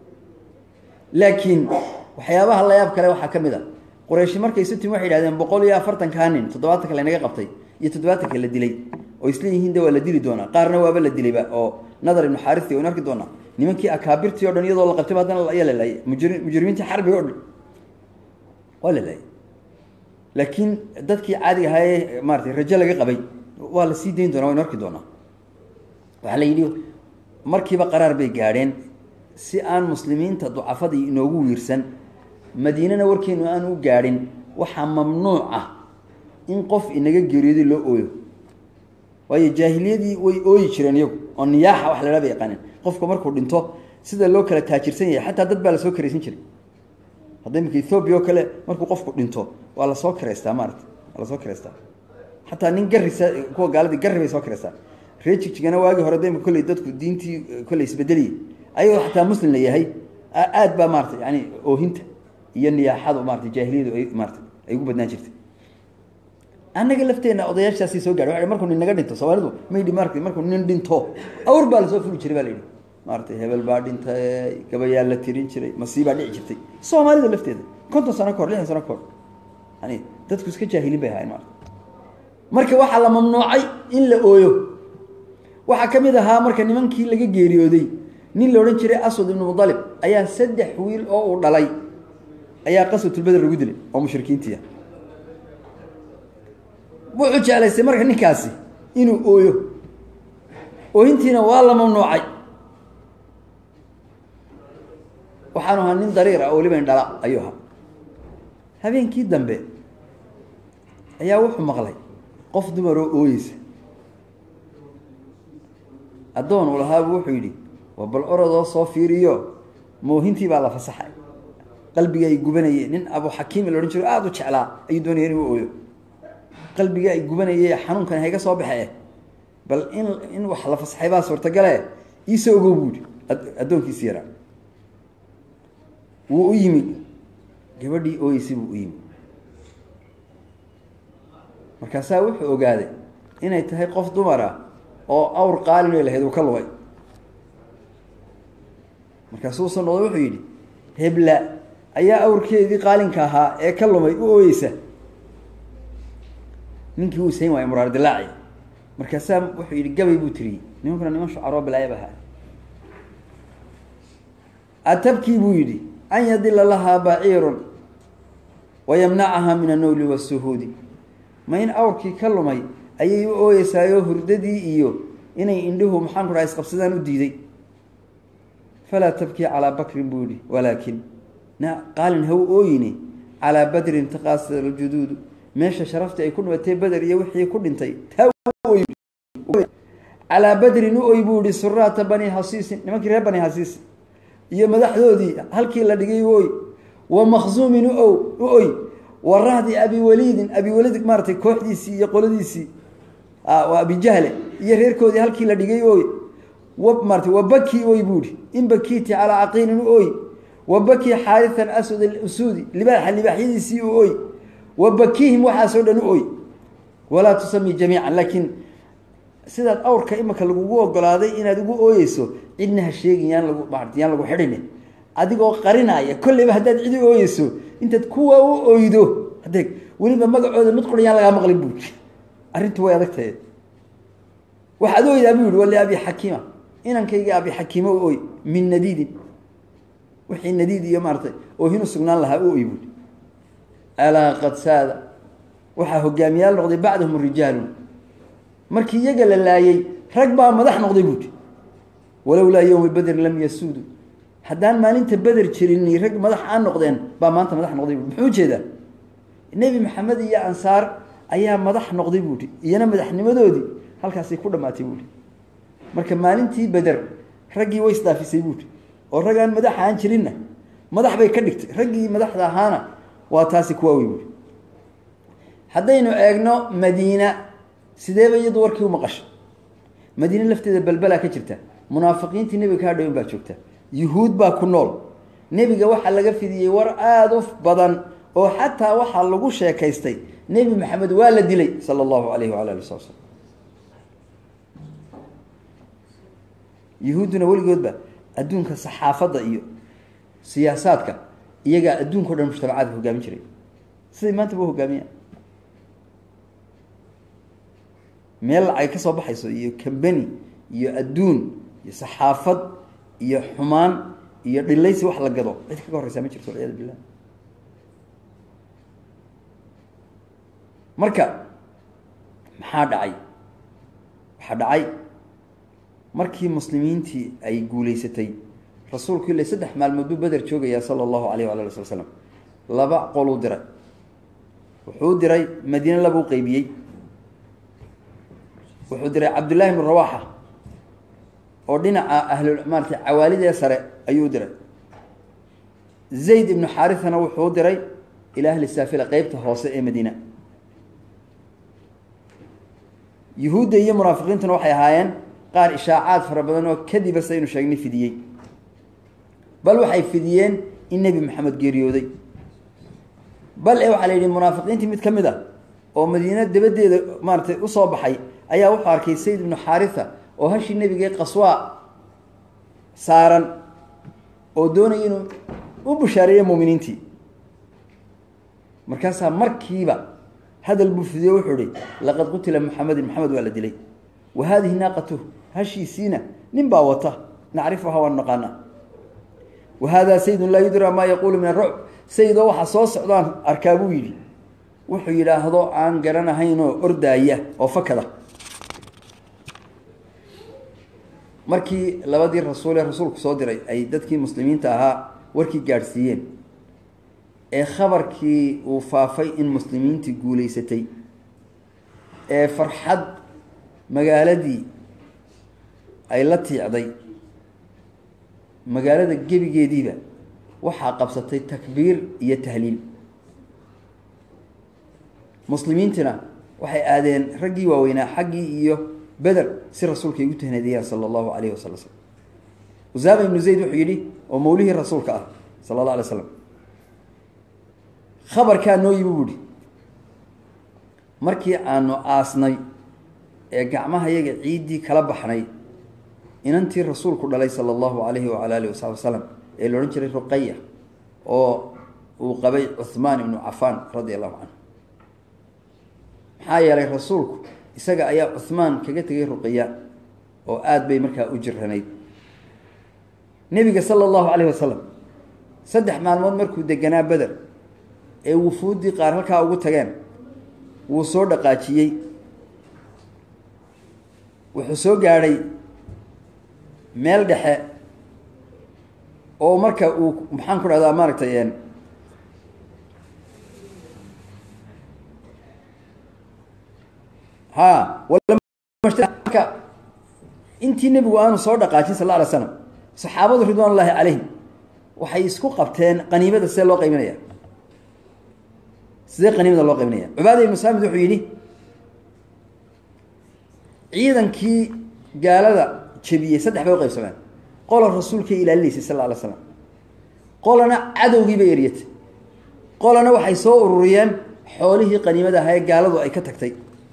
laakiin waxyaabaha la yaab kale waxaa ka mid a qurayshi markay isu timi waxay yidhahdeen boqol iyo afartankaa nin toddobaatanka lanaga qabtay iyo toddobaatanka la dilay oo isleeyihiin de waa la dili doonaa qaarna waaba la dilayba oo nadar ibnu xaarisi waynu arki doonaa nimankii akaabirtii o dhan iyadoo la qabtayba haddana ayaa la laayay mujri mujrimiintii xarbiga o dhan waa la laayay laakiin dadkii caadiga ahaayee maaratay rajo laga qabay waa la sii dayn doonaa waynu arki doonaa waxaa la yidhi markiiba qaraar bay gaadheen si aan muslimiinta ducafadii inoogu wiirsan madiinana warkeenu aan u gaadhin waxaa mamnuuc ah in qof inaga geeriyooday loo ooyo waayo jaahiliyadii way ooyi jireen iyagu oo niyaaxa wax ladhaa bay yaqaaneen qofka markuu dhinto sida loo kala taajirsan yahay xataa dad baa lasoo karaysan jiray hadda imika ethoobiya oo kale markuu qofku dhinto waa lasoo karaystaa maarata waa lasoo karaystaa xataa nin garisa kuwa gaaladii garri bay soo karaystaa ree jigjigana waagii hore da imika kolley dadku diintii kolley isbedeliyey ayagoo xataa muslim la yahay aad baa maarata yani oohinta iyo niyaaxadu maarata jaahiliyadu ay maarata ay ugu badnaan jirtay annaga lafteenna odayaashaasi soo gaadhay waa markuu nin naga dhinto soomaalidu maydhi maarata markuu nin dhinto awr baa lasoo fuli jiray baa la yidhi maaratay hebel baa dhintay gabayaa la tirin jiray masiibaa dhici jirtay soomaalida lafteeda konton sano kahor lixdan sano kahor yani dadku iska jaahilin bay ahayn maarata marka waxaa la mamnuucay in la ooyo waxaa ka mid ahaa marka nimankii laga geeriyooday nin la odhan jiray aswad ibnu mudalib ayaa saddex wiil oo uu dhalay ayaa qaswatulbeder lagu dilay oo mushrikiintiia wuxuu jeclaystay marka ninkaasi inuu ooyo oohintiina waa la mamnuucay waxaanu ahaa nin dariir ah oo weliba indhala ayuu ahaa habeenkii dambe ayaa wuxuu maqlay qof dumar oo ooyeysa addoon uu lahaabu wuxuu yidhi waa bal orodoo soo fiiriyo moohintii baa la fasaxay qalbiga ay gubanayeen nin abu xakiim la odhan jiro aada u jeclaa ayuu doonaya inuu ooyo qalbiga ay gubanayee xanuunkan hayga soo baxee bal in in wax la fasaxay baa suurtagale iisoo ogow buuhi addoonkiisi yaraa wuu u yimid gabadhii ooyeysay buu u yimid markaasaa wuxuu ogaaday inay tahay qof dumar ah oo awr qaalin lahayd uu ka lugay markaasuu soo noqday wuxuu yidhi hebla ayaa awrkeedii qaalinka ahaa ee ka lumay u ooyeysa ninkii wuu sayn waaya muraar dilaaci markaasaa wuxuu yidhi gabay buu tiriyey nimankuna niman shucaroo bilaayab ahaa atabkii buu yidhi an yadila lahaa baciirun wayamnacaha min annowli wasuhuudi ma in awrkii ka lumay ayay u ooyeysaayo hurdadii iyo inay indhuhu maxaan ku dhaha isqabsadaan u diiday falaa tabkii calaa bakrin buu yihi walaakin na qaalin ha u ooyine calaa badrin taqaasar aljuduudu meesha sharaftii ay ku dhimatay beder iyo wixii ku dhintay taa calaa badrin u oy buu yihi suraata bani hasiisin nimankii reer bani hasiis iyo madaxdoodii halkii la dhigay u oy wa makhzuumin u u oy wa rahdi abi waliidin abi waliid maaratay kooxdiisii iyo qoladiisii waa abijahle iyo reerkoodii halkii la dhigay oy wa maarata wa baki oy buuhi in bakiiti calaa caqiilin u oy wa baki xaarian aswad alusuudi libaaxa libaaxyadiisii u oy wa bakiihim waxaasoo dhan u oy walaa tusami jamiican laakiin sidaad awrka imika lagugu ogolaaday inaad ugu ooyeyso cidna ha sheegin yaan lagu maarata yaan lagu xidhini adigoo qarinaya kolleyba haddaad cidi ooyeyso intaad kuwa u oydo hadeeg weliba magacooda mid qura yaan lagaa maqlin buui arrintu way adag tahay waxaad oydaa buu yihi wali abi xakiima inankayga abi xakiima u oy min nadiidin wixii nadiid iyo maaratay oohinu sugnaan lahaa u oy buui alaa qad saada waxaa hogaamiyaal noqday bacdahum rijaalun markii iyaga la laayey rag baa madax noqday buui walowlaa yowmi bedrin lam yasuudu haddaan maalinta beder jirin rag madax aan noqdeen baa maanta madax noqday bui muxuu ujeedaa nebi maxamed iyo ansaar ayaa madax noqday buuhi iyana madaxnimadoodii halkaasay ku dhamaatay buuhi marka maalintii beder raggii way isdaafisay buuhi oo rag aan madax aan jirinna madax bay ka dhigtay raggii madaxda ahaana waa taasi kuwaawey buui haddaynu eegno madiina sideeba iyadu warkii u maqashay madiine lafteeda balbalaa ka jirta munaafiqiintii nebiga kaa dhawin baa joogta yuhuud baa ku nool nebiga waxaa laga fidiyey war aada u badan oo xataa waxaa lagu sheekaystay nebi maxamed waa la dilay sala allahu alayhi waala ali wasala slam yuhuudduna weligoodba adduunka saxaafadda iyo siyaasaadka iyagaa adduunka o dhan mujtamacaadka hogaamin jiray siday maanta ba hogaamiyaan meel lacag ka soo baxayso iyo cambany iyo adduun iyo saxaafad iyo xumaan iyo dhilaysi wax la gado cid kaga horreysaa ma jirto walciyadu billah marka maxaa dhacay waxaa dhacay markii muslimiintii ay guuleysatay rasuulku ila saddex maalmood buu beder joogayaa sala allahu alayh wala ali sala slam laba qoluu diray wuxuu diray madiine labuu qeybiyey wuxuu diray cabdullahi ibnu rawaxa oo dhinaca ahlu maarata cawaalidee sare ayuu diray zayd ibnu xaarithana wuxuu diray ila ahli saafila qeybta hoose ee madiina yuhuudda iyo munaafiqiintuna waxay ahaayeen qaar ishaacaad fara badan oo kadiba saynu sheegnay fidiyey bal waxay fidiyeen in nebi maxamed geeriyooday bal e waxaa la yidhi munaafiqiintii mid ka mid a oo madiina dabadeeda maaratay usoo baxay ayaa wuxuu arkay sayd ibnu xaaritha oo hashii nebigee qaswaa saaran oo doonaya inuu u bushaareeyo muuminiintii markaasaa markiiba hadal buu fidiyo wuxuu ihi laqad qutila muxamedin maxamed waa la dilay wa haadihi naaqatuh hashiisiina nin baa wata nacrifuhaa waan naqaana wa haadaa saydun laa yudraa maa yaquulu min arucb sayidoo waxaa soo socdaan arkaa buu yidhi wuxuu yidhaahdo aan garanahaynoo ordaaya oo fakada markii labadii rasuul ee rasuulku soo diray ay dadkii muslimiinta ahaa warkii gaadhsiiyeen ee khabarkii uu faafay in muslimiintii guuleysatay ee farxad magaaladii ay la tiicday magaalada gebigeediiba waxaa qabsatay takbiir iyo tahliil muslimiintina waxay aadeen raggii waaweynaa xaggii iyo beder si rasuulka ay ugu tahnadeeyaan sala allahu alayhi wasala slm usaama ibnu zayd wuxuu yidhi oo mawlihii rasuulka ah sala allah alay slam khabarkaa noo yimi buuhi markii aanu aasnay ee gacmaha yaga ciiddii kala baxnay inantii rasuulku dhalay sala allahu alayhi wala alihi wasabi wasalam ee la odhan jiray ruqaya oo uu qabay cuhmaan ibnu cafaan radia allahu canhu maxaa yeelay rasuulku isaga ayaa cuhmaan kaga tegay ruqaya oo aada bay markaa u jiranayd nebiga sala allahu calayhi wasalam saddex maalmood markuu deganaa beder ee wufuuddii qaar halkaa ugu tageen wuu soo dhaqaajiyey wuxuu soo gaadhay meel dhexe oo marka uu maxaan ku dhahdaa maaragtay ha marka intii nebigu aanu soo dhaqaajin sal la alay slam saxaabadu ridwaan ullaahi calayhim waxay isku qabteen qaniimada sidee loo qaybinaya sidee qaniimada loo qaybinaya cubaada ibnu saamid wuxuu yidhi ciidankii gaalada jebiyey saddex bay u qaybsameen qola rasuulkay ilaalinaysay sal la alay slam qolana cadowgii bay eryatay qolana waxay soo ururiyeen xoolihii qaniimada ahaa ee gaaladu ay ka tagtay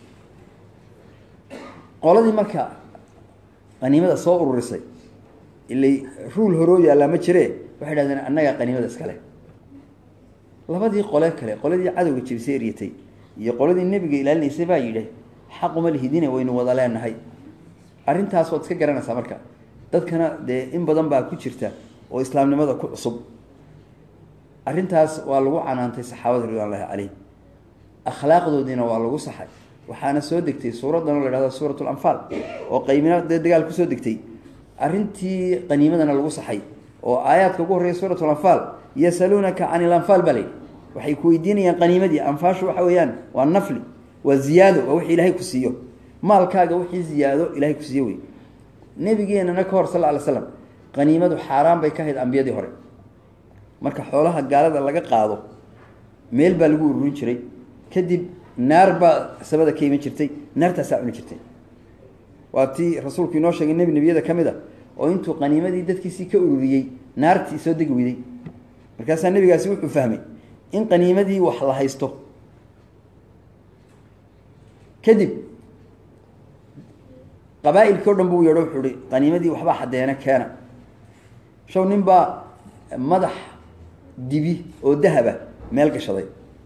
qoladii marka qaniimada soo ururisay ilay ruul horoo yaallaa ma jire waxay dhahdeen annagaa qaniimada iskale labadii qole kale qoladii cadowga jebisay eryatay iyo qoladii nebiga ilaalinaysay baa yidhi xaquma lihidine waynu wada leenahay arrintaas waad iska garanaysaa marka dadkana dee in badan baa ku jirta oo islaamnimada ku cusub arrintaas waa lagu canaantay saxaabada ridwan llahi calayhim akhlaaqdoodiina waa lagu saxay waxaana soo degtay suuraddan oo la hahdo suurat lanfaal oo qaymina dee dagaal kusoo degtay arrintii qaniimadana lagu saxay oo aayaadka ugu horreeya suurat lanfaal yasaluunaka can ilanfaal baa layidhi waxay ku weydiinayaan qaniimadii anfaashu waxa weeyaan waa nafli waa ziyaado waa wixii ilaahay ku siiyo maalkaaga wixii ziyaado ilahay ku siiyo wey nebigeenana ka hor sal ly slam qaniimadu xaaraan bay ka ahayd ambiyadii hore marka xoolaha gaalada laga qaado meel baa lagu ururin jiray kadib naar baa sabada ka iman jirtay naartaasaa cuni jirtay waa tii rasuulku inoo sheegay nebi nebiyada ka mid a oo intuu qaniimadii dadkiisii ka ururiyey naartii soo degi weyday markaasaa nebigaasi wuxuu fahmay in qaniimadii wax la haysto kadib qabaa-ilkii o dhan buu yeedho wuxuu ihi qaniimadii waxbaa xadeena keena shaw nin baa madax dibi oo dahaba meel gashaday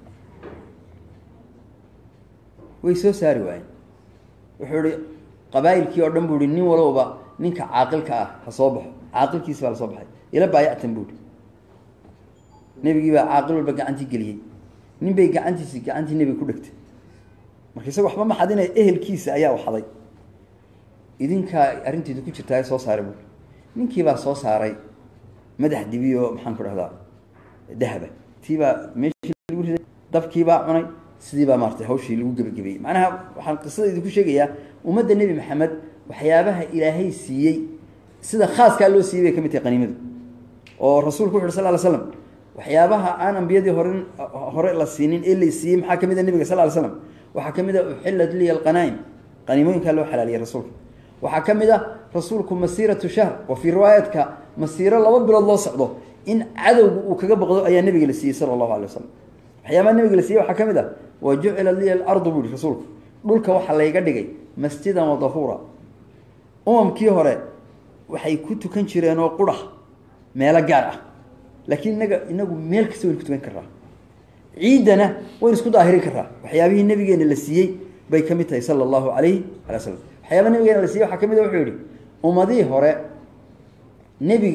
way soo saari waayeen wuxuu ihi qabaa-ilkii oo dhan buu ihi nin walowba ninka caaqilka ah ha soo baxo caaqilkiisi baa lasoo baxay ila baayactan buu ihi nebigii baa caaqil walba gacantii geliyey nin bay gacantiisi gacantii nebiga ku dhegtay marka isaga waxba maxadina ehelkiisa ayaa waxaday idinkaa arrinteedu ku jirtaa soo saaray buui ninkiibaa soo saaray madax dibi oo maxaan ku dhahdaa dahaba tiibaa meeshii lagu riday dabkiibaa cunay sidiibaa maaratay hawshii lagu gebagabeeyey macnaha waxaan qisada idinku sheegayaa ummadda nebi maxamed waxyaabaha ilaahay siiyey sida khaaskaa loo siiyey bay ka mid tahay qaniimadu oo rasuulku wuxu ur sal ly slam waxyaabaha aan ambiyadii horen hore la siinin ee la siiyey maxaa kamid a nebiga sal ly slam waxaa ka mid a uxillat liya alqanaa-im qaniimooyinkaa loo xalaaliyay rasuulka waxaa ka mid ah rasuulku masiiratu shahr oo fii riwaayaadka masiiro laba bilood loo socdo in cadowga uu kaga boqdo ayaa nebiga la siiyey sala allahu alay wasalam waxyaabaha nebiga la siiyey waxaa ka mid ah wa jucila liya alardu buu ihi rasuulku dhulka waxaa layga dhigay masjidan wa dahuura umamkii hore waxay ku tukan jireen oo qura meelo gaar ah laakiin inaga inagu meel kasta waynu ku tukan karaa ciiddana waynu isku daahirin karaa waxyaabihii nabigeena la siiyey bay ka mid tahay sala allahu alayhi ala slam waxyaaba nabigeena la siiyey waxaa ka mid a wuxuu yihi ummadihii hore nebi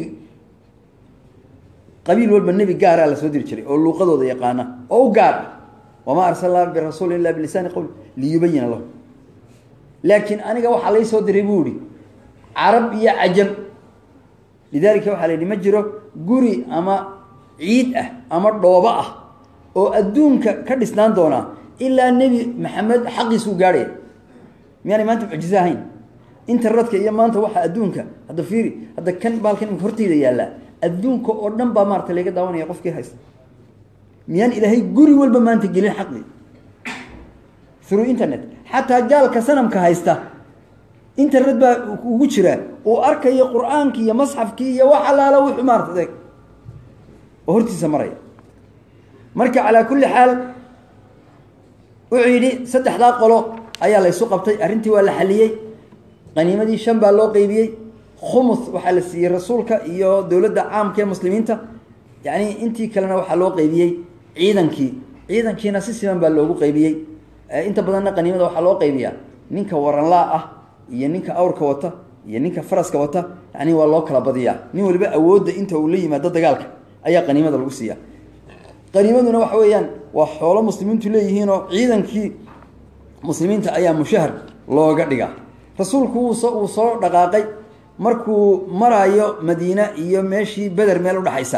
qabiil walba nebi gaaraa la soo diri jiray oo luuqadooda yaqaana oo u gaar ah wamaa arsalnaa birasuuli illa bilisaani qowl liyubayina lahu laakiin aniga waxaa lay soo diray buu ihi carab iyo cajam lidalika waxaa la yidhi ma jiro guri ama ciid ah ama dhoobo ah oo adduunka ka dhisnaan doonaa ilaa nebi maxamed xaqiisuu gaadhaya miyaanay maanta mucjize ahayn internetka iyo maanta waxa adduunka hadda fiiri hadda kan baalkan imika horteyda yaallaa adduunka oo dhan baa maarata laga daawanaya qofkii haysta miyaan ilaahay guri walba maanta gelin xaqi through internet xataa gaalka sanamka haysta internet baa ugu jira uu arkayo qur-aankii iyo masxafkii iyo wax allaala wuxuu maarata adeeg oo hortiisa maraya marka calaa kulli xaal wuxuu yidhi saddexdaa qolo ayaa la ysu qabtay arrintii waa la xaliyey qaniimadii shan baa loo qeybiyey khumus waxaa la siiyey rasuulka iyo dowladda caamka ee muslimiinta yacni intii kalena waxaa loo qeybiyey ciidankii ciidankiina si siman baa loogu qeybiyey inta badanna qaniimada waxaa loo qeybiyaa ninka waranlaa ah iyo ninka awrka wata iyo ninka faraska wata yani waa loo kala badiyaa nin waliba awoodda inta uu la yimaado dagaalka ayaa qaniimada lagu siiya qaniimaduna waxa weeyaan waa xoolo muslimiintu leeyihiinoo ciidankii muslimiinta ayaa mushahar looga dhigaa rasuulku wuuso uu soo dhaqaaqay markuu maraayo madiine iyo meeshii beder meel udhaxaysa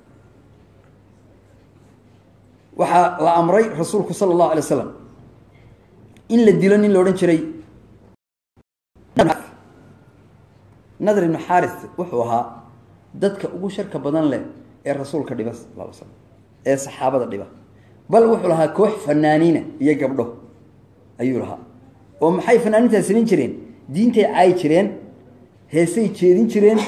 waxaa la amray rasuulku sala allahu alay waslam in la dilo nin la odhan jiray nadr ibnu xaaris wuxuu ahaa dadka ugu sharka badan leh ee rasuulka dhiba sal l slam ee saxaabada dhiba bal wuxuu lahaa koox fanaaniina iyo gabdho ayuu lahaa oo maxay fanaaniintaas samayn jireen diintay caayi jireen heesay jeedin jireen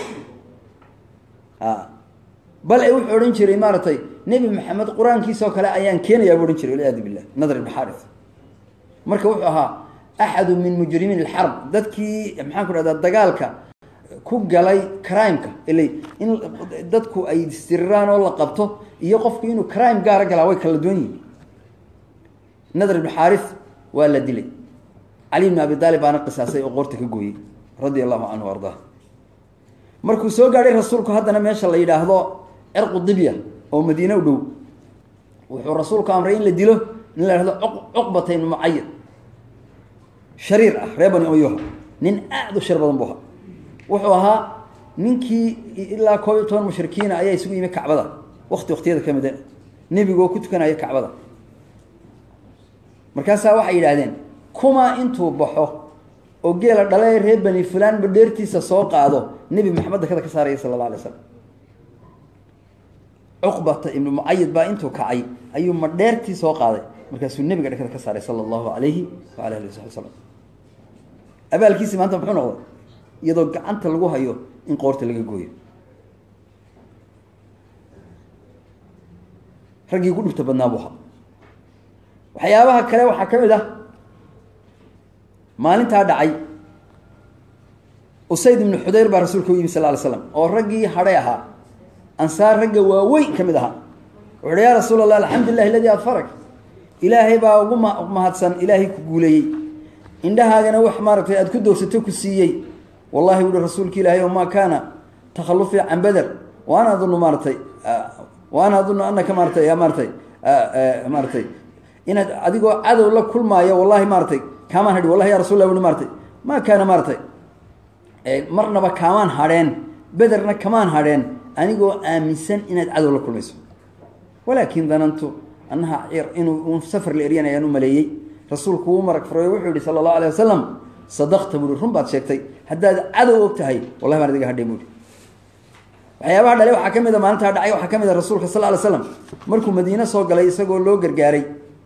bal e wuxuu odhan jiray maaragtay nebi maxamed qur-aankiisoo kale ayaan keenayaa buu odhan jiray walciyaadu billah nadr ibnu xaaris marka wuxuu ahaa axadu min mujrimiin alxarb dadkii maxaan ku dhahdaa dagaalka ku galay crimeka ila in dadku ay isdiriraan oo la qabto iyo qofku inuu crime gaara galaa way kala duwan yihin nadr ibnu xaaris waa la dilay cali ibnu abi daalib baana qisaasay oo qoorta ka gooyey radia allahu canhu ardaa markuu soo gaadhay rasuulku haddana meesha la yidhaahdo cirqu dibya oo madiine u dhow wuxuu rasuulku amray in la dilo in la yhahdo cuqbata ibnu mucayad shariir ah ree bani oyoha nin aada u shar badan bu ahaa wuxuu ahaa ninkii ilaa koob iyo toban mushrikiina ayaa isugu yimi kacbada wakti waktiyada ka mida nebigoo ku tukanaya kacbada markaasaa waxay yidhaahdeen kuma intuu baxo oo geela dhale ree bani fulaan badheertiisa soo qaado nebi maxamed dakada ka saaraya sala alla alay slam cuqbata ibnu mucayid baa intuu kacay ayuu madheertii soo qaaday markaasuu nebiga dhakada ka saaray sala allahu alayhi waala ali wasabi wasalam abaalkiisi maanta muxuu noqday iyadoo gacanta lagu hayo in qoorta laga gooyo raggii ku dhibta badnaa buu ahaa waxyaabaha kale waxaa ka mid ah maalintaa dhacay usayd ibnu xudayr baa rasuulka u yimi sal ly slam oo raggii hadhay ahaa ansaar ragga waaweyn ka mid ahaa wuxu uhi yaa rasuul allah alxamdu lilah aladii adfarag ilaahay baa ugu ma mahadsan ilaahay ku guuleeyey indhahaagana wax maaratay aada ku doorsato ku siiyey wallahi wuhi rasuulka ilaahay maa kaana takhallufii can beder wa ana adunu maaratay wa ana adunu anaka maaratay maaratay maaratay inaad adigoo cadow la kulmaayo wallahi maaratay kaamaan hadhi wallahi ya rasul lah ui maaratay maa kaana maaratay marnaba kaamaan hadheen bederna kamaan hadheen anigoo aaminsan inaad cadow la kulmayso walaakin danantu annaha inuu safar la eryan ayaan u maleeyey rasuulku wuu marag furay wuxuu yihi sala allahu alay wasalam sadaqta buui run baad sheegtay haddaad cadow og tahay wallahi baan adiga hadhay buui waxyaabaha dhale waxaa ka mid a maalintaa dhacay waxaa ka mid a rasuulka sal ly slam markuu madiine soo galay isagoo loo gargaaray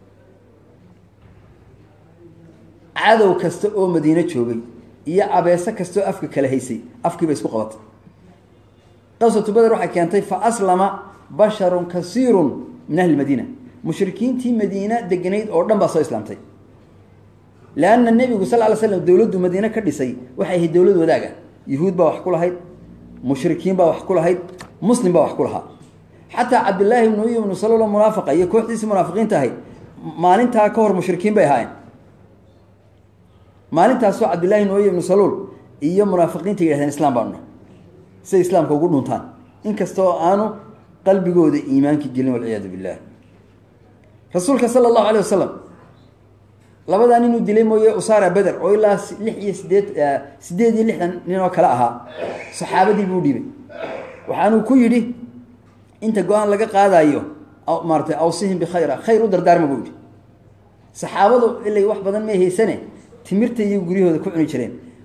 cadow kasta oo madiine joogay iyo abeese kastaoo afka kala haysay afkiiba isku qabatay qaswatu beder waxay keentay fa aslama basharun kasiirun min ahli madiina mushrikiintii madiina deganayd oo dhan baa soo islaamtay leanna nebigu sal ly slam dowladdu madiine ka dhisay waxay ahayd dowlad wadaaga yuhuud baa wax ku lahayd mushrikiin baa wax ku lahayd muslim baa wax ku lahaa xataa cabdillaahi ibnu uy ibnu salolo munaafiqa iyo kooxdiisii munaafiqiinta ahayd maalintaa ka hor mushrikiin bay ahaayeen maalintaasoo cabdillahi ibnu uy ibnu saluul iyo munaafiqiinta yidhahdeen islaam baanu nahay siday islaamka ugu dhuntaan inkastoo aanu qalbigooda iimaanka gelin walciyaadu billah rasuulka sala allahu alay wasalam labadaa ninuu dilay mooye usaara beder oo ilaa lix iyo sideed sideed iyo lixdan nin oo kale ahaa saxaabadii buu dhiibay waxaanuu ku yidhi inta go-aan laga qaadayo maaratay awsihim bikhayra khayr u dardaarma buu yidhi saxaabadu ilay wax badan may haysane timirta iyo guryahooda ku cuni jireen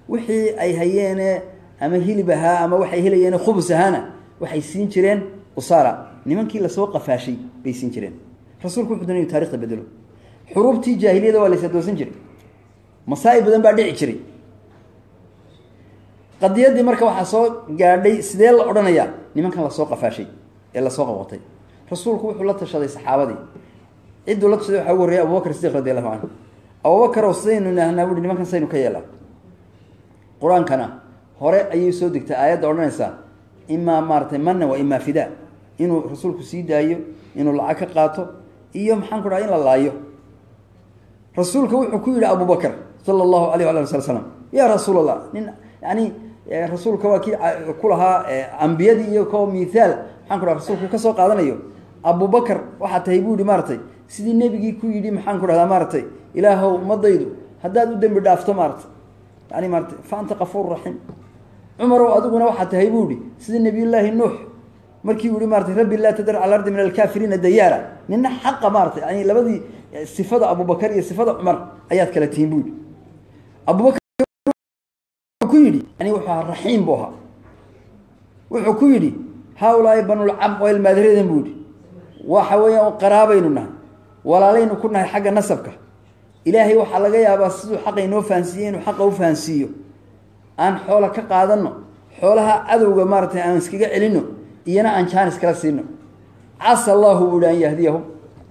wixii ay hayeene ama hilib ahaa ama waxay helayeene khubus ahaana waxay siin jireen usaara nimankii lasoo qafaashay bay siin jireen rasuulku wuxuu doonay inu taarikhda bedelo xuruubtii jaahiliyada waa laysadoosan jiray masaa'ib badan baa dhici jiray qadiyaddii marka waxaa soo gaadhay sidee la odhanayaa nimankan lasoo qafaashay ee lasoo qabqatay rasuulku wuxuu la tashaday saxaabadii cidduu la tashaday waxaa ugu horreeyay abubakar sidiq radi allahu canhu abubakarow sidaynu nahnaa buuhi nimankan saynu ka yeelaa qur-aankana hore ayay soo degtay aayadda odhanaysaa imaa maaratay manna wa imaa fidaa inuu rasuulku sii daayo inuu lacag ka qaato iyo maxaan ku dhaha in la laayo rasuulka wuxuu ku yidhi abubakar sala allahu alayh ala sala slam yaa rasuul allah nin yani rasuulka waa kii ku lahaa ambiyadii iyo ko mithaal maxaan ku dhaha rasuulku kasoo qaadanayo abubakar waxaa tahay buu yihi maaratay sidii nebigii ku yidhi maxaan ku dhahdaa maaratay ilaahow ummadaydu haddaad u dembi dhaafto maaratay yani maarata fa anta kafuur raxiim cumarow adiguna waxaa tahay buu yihi sidii nabiyullaahi nuux markii uu yihi maratay rabbi laa tadar cala ardi min alkaafiriina dayaara nina xaqa maaratay yani labadii sifada abubakar iyo sifada cumar ayaad kala tihiin buu yihi abubakar ku yidhi yani wuxuu ahaa raxiim buu ahaa wuxuu ku yidhi haaulaai banulcam oo ilmaadiradan buu yihi waxa weeyaan qaraabaynu nahay walaalaynu ku nahay xagga nasabka ilaahay waxaa laga yaabaa siduu xaqa inoo fahansiiye inuu xaqa u fahansiiyo aan xoola ka qaadano xoolaha cadowga maaratay aan iskaga celino iyana aan jaanis kala siino casa allahu buu yihi an yahdiyahum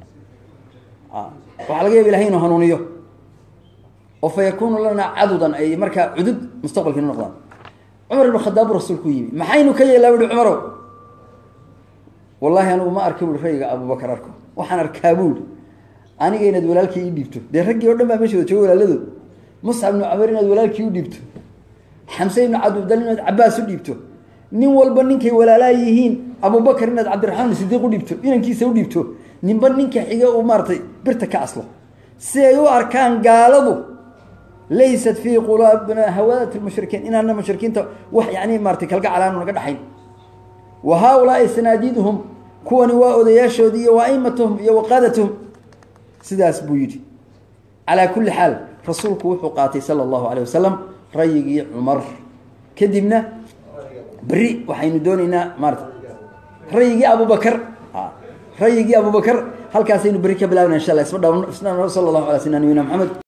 waxaa laga yaba ilahay inuu hanuuniyo oo fa yakunu lanaa cadudan ay markaa cudud mustaqbalka inu noqdaan cumar ibnu khadaab buu rasuulku yimi maxaynu ka yeelaa buuhi cumarow wallahi anigu ma arka buui rayga abubakar arko waxaan arkaa buuhi aniga inaad walaalkii ii dhiibto dee raggii o dhan baa meesha wada jooga walaaladood muscab ibnu camar inaad walaalkii u dhiibto xamse ibnu cabdibdal inaad cabaas u dhiibto nin walba ninkay walaalaa yihiin abubakar inaad cabdiraxmaan sidiiq u dhiibto inankiisa u dhiibto ninba ninka xige uu maaratay birta ka aslo si ay u arkaan gaaladu laysat fii qulaabina hawadat lmushrikiin inaana mushrikiinta wax yani maaratay kalgacalaanu naga dhaxayn wa haaulaai sanaadiiduhum kuwani waa odayaashoodii iyo wa aimatuhum iyo waqaadatuhum sidaas buu yidhi calaa kulli xaal rasuulku wuxuu qaatay sala allahu aleyh wasalam rayigii cumar kadibna beri waxaynu doonaynaa maarata rayigii abubakar rayigii abubakar halkaasaynu beri ka bilaabna insha allah isma dha sala allahu ala sina nabiyina maxamed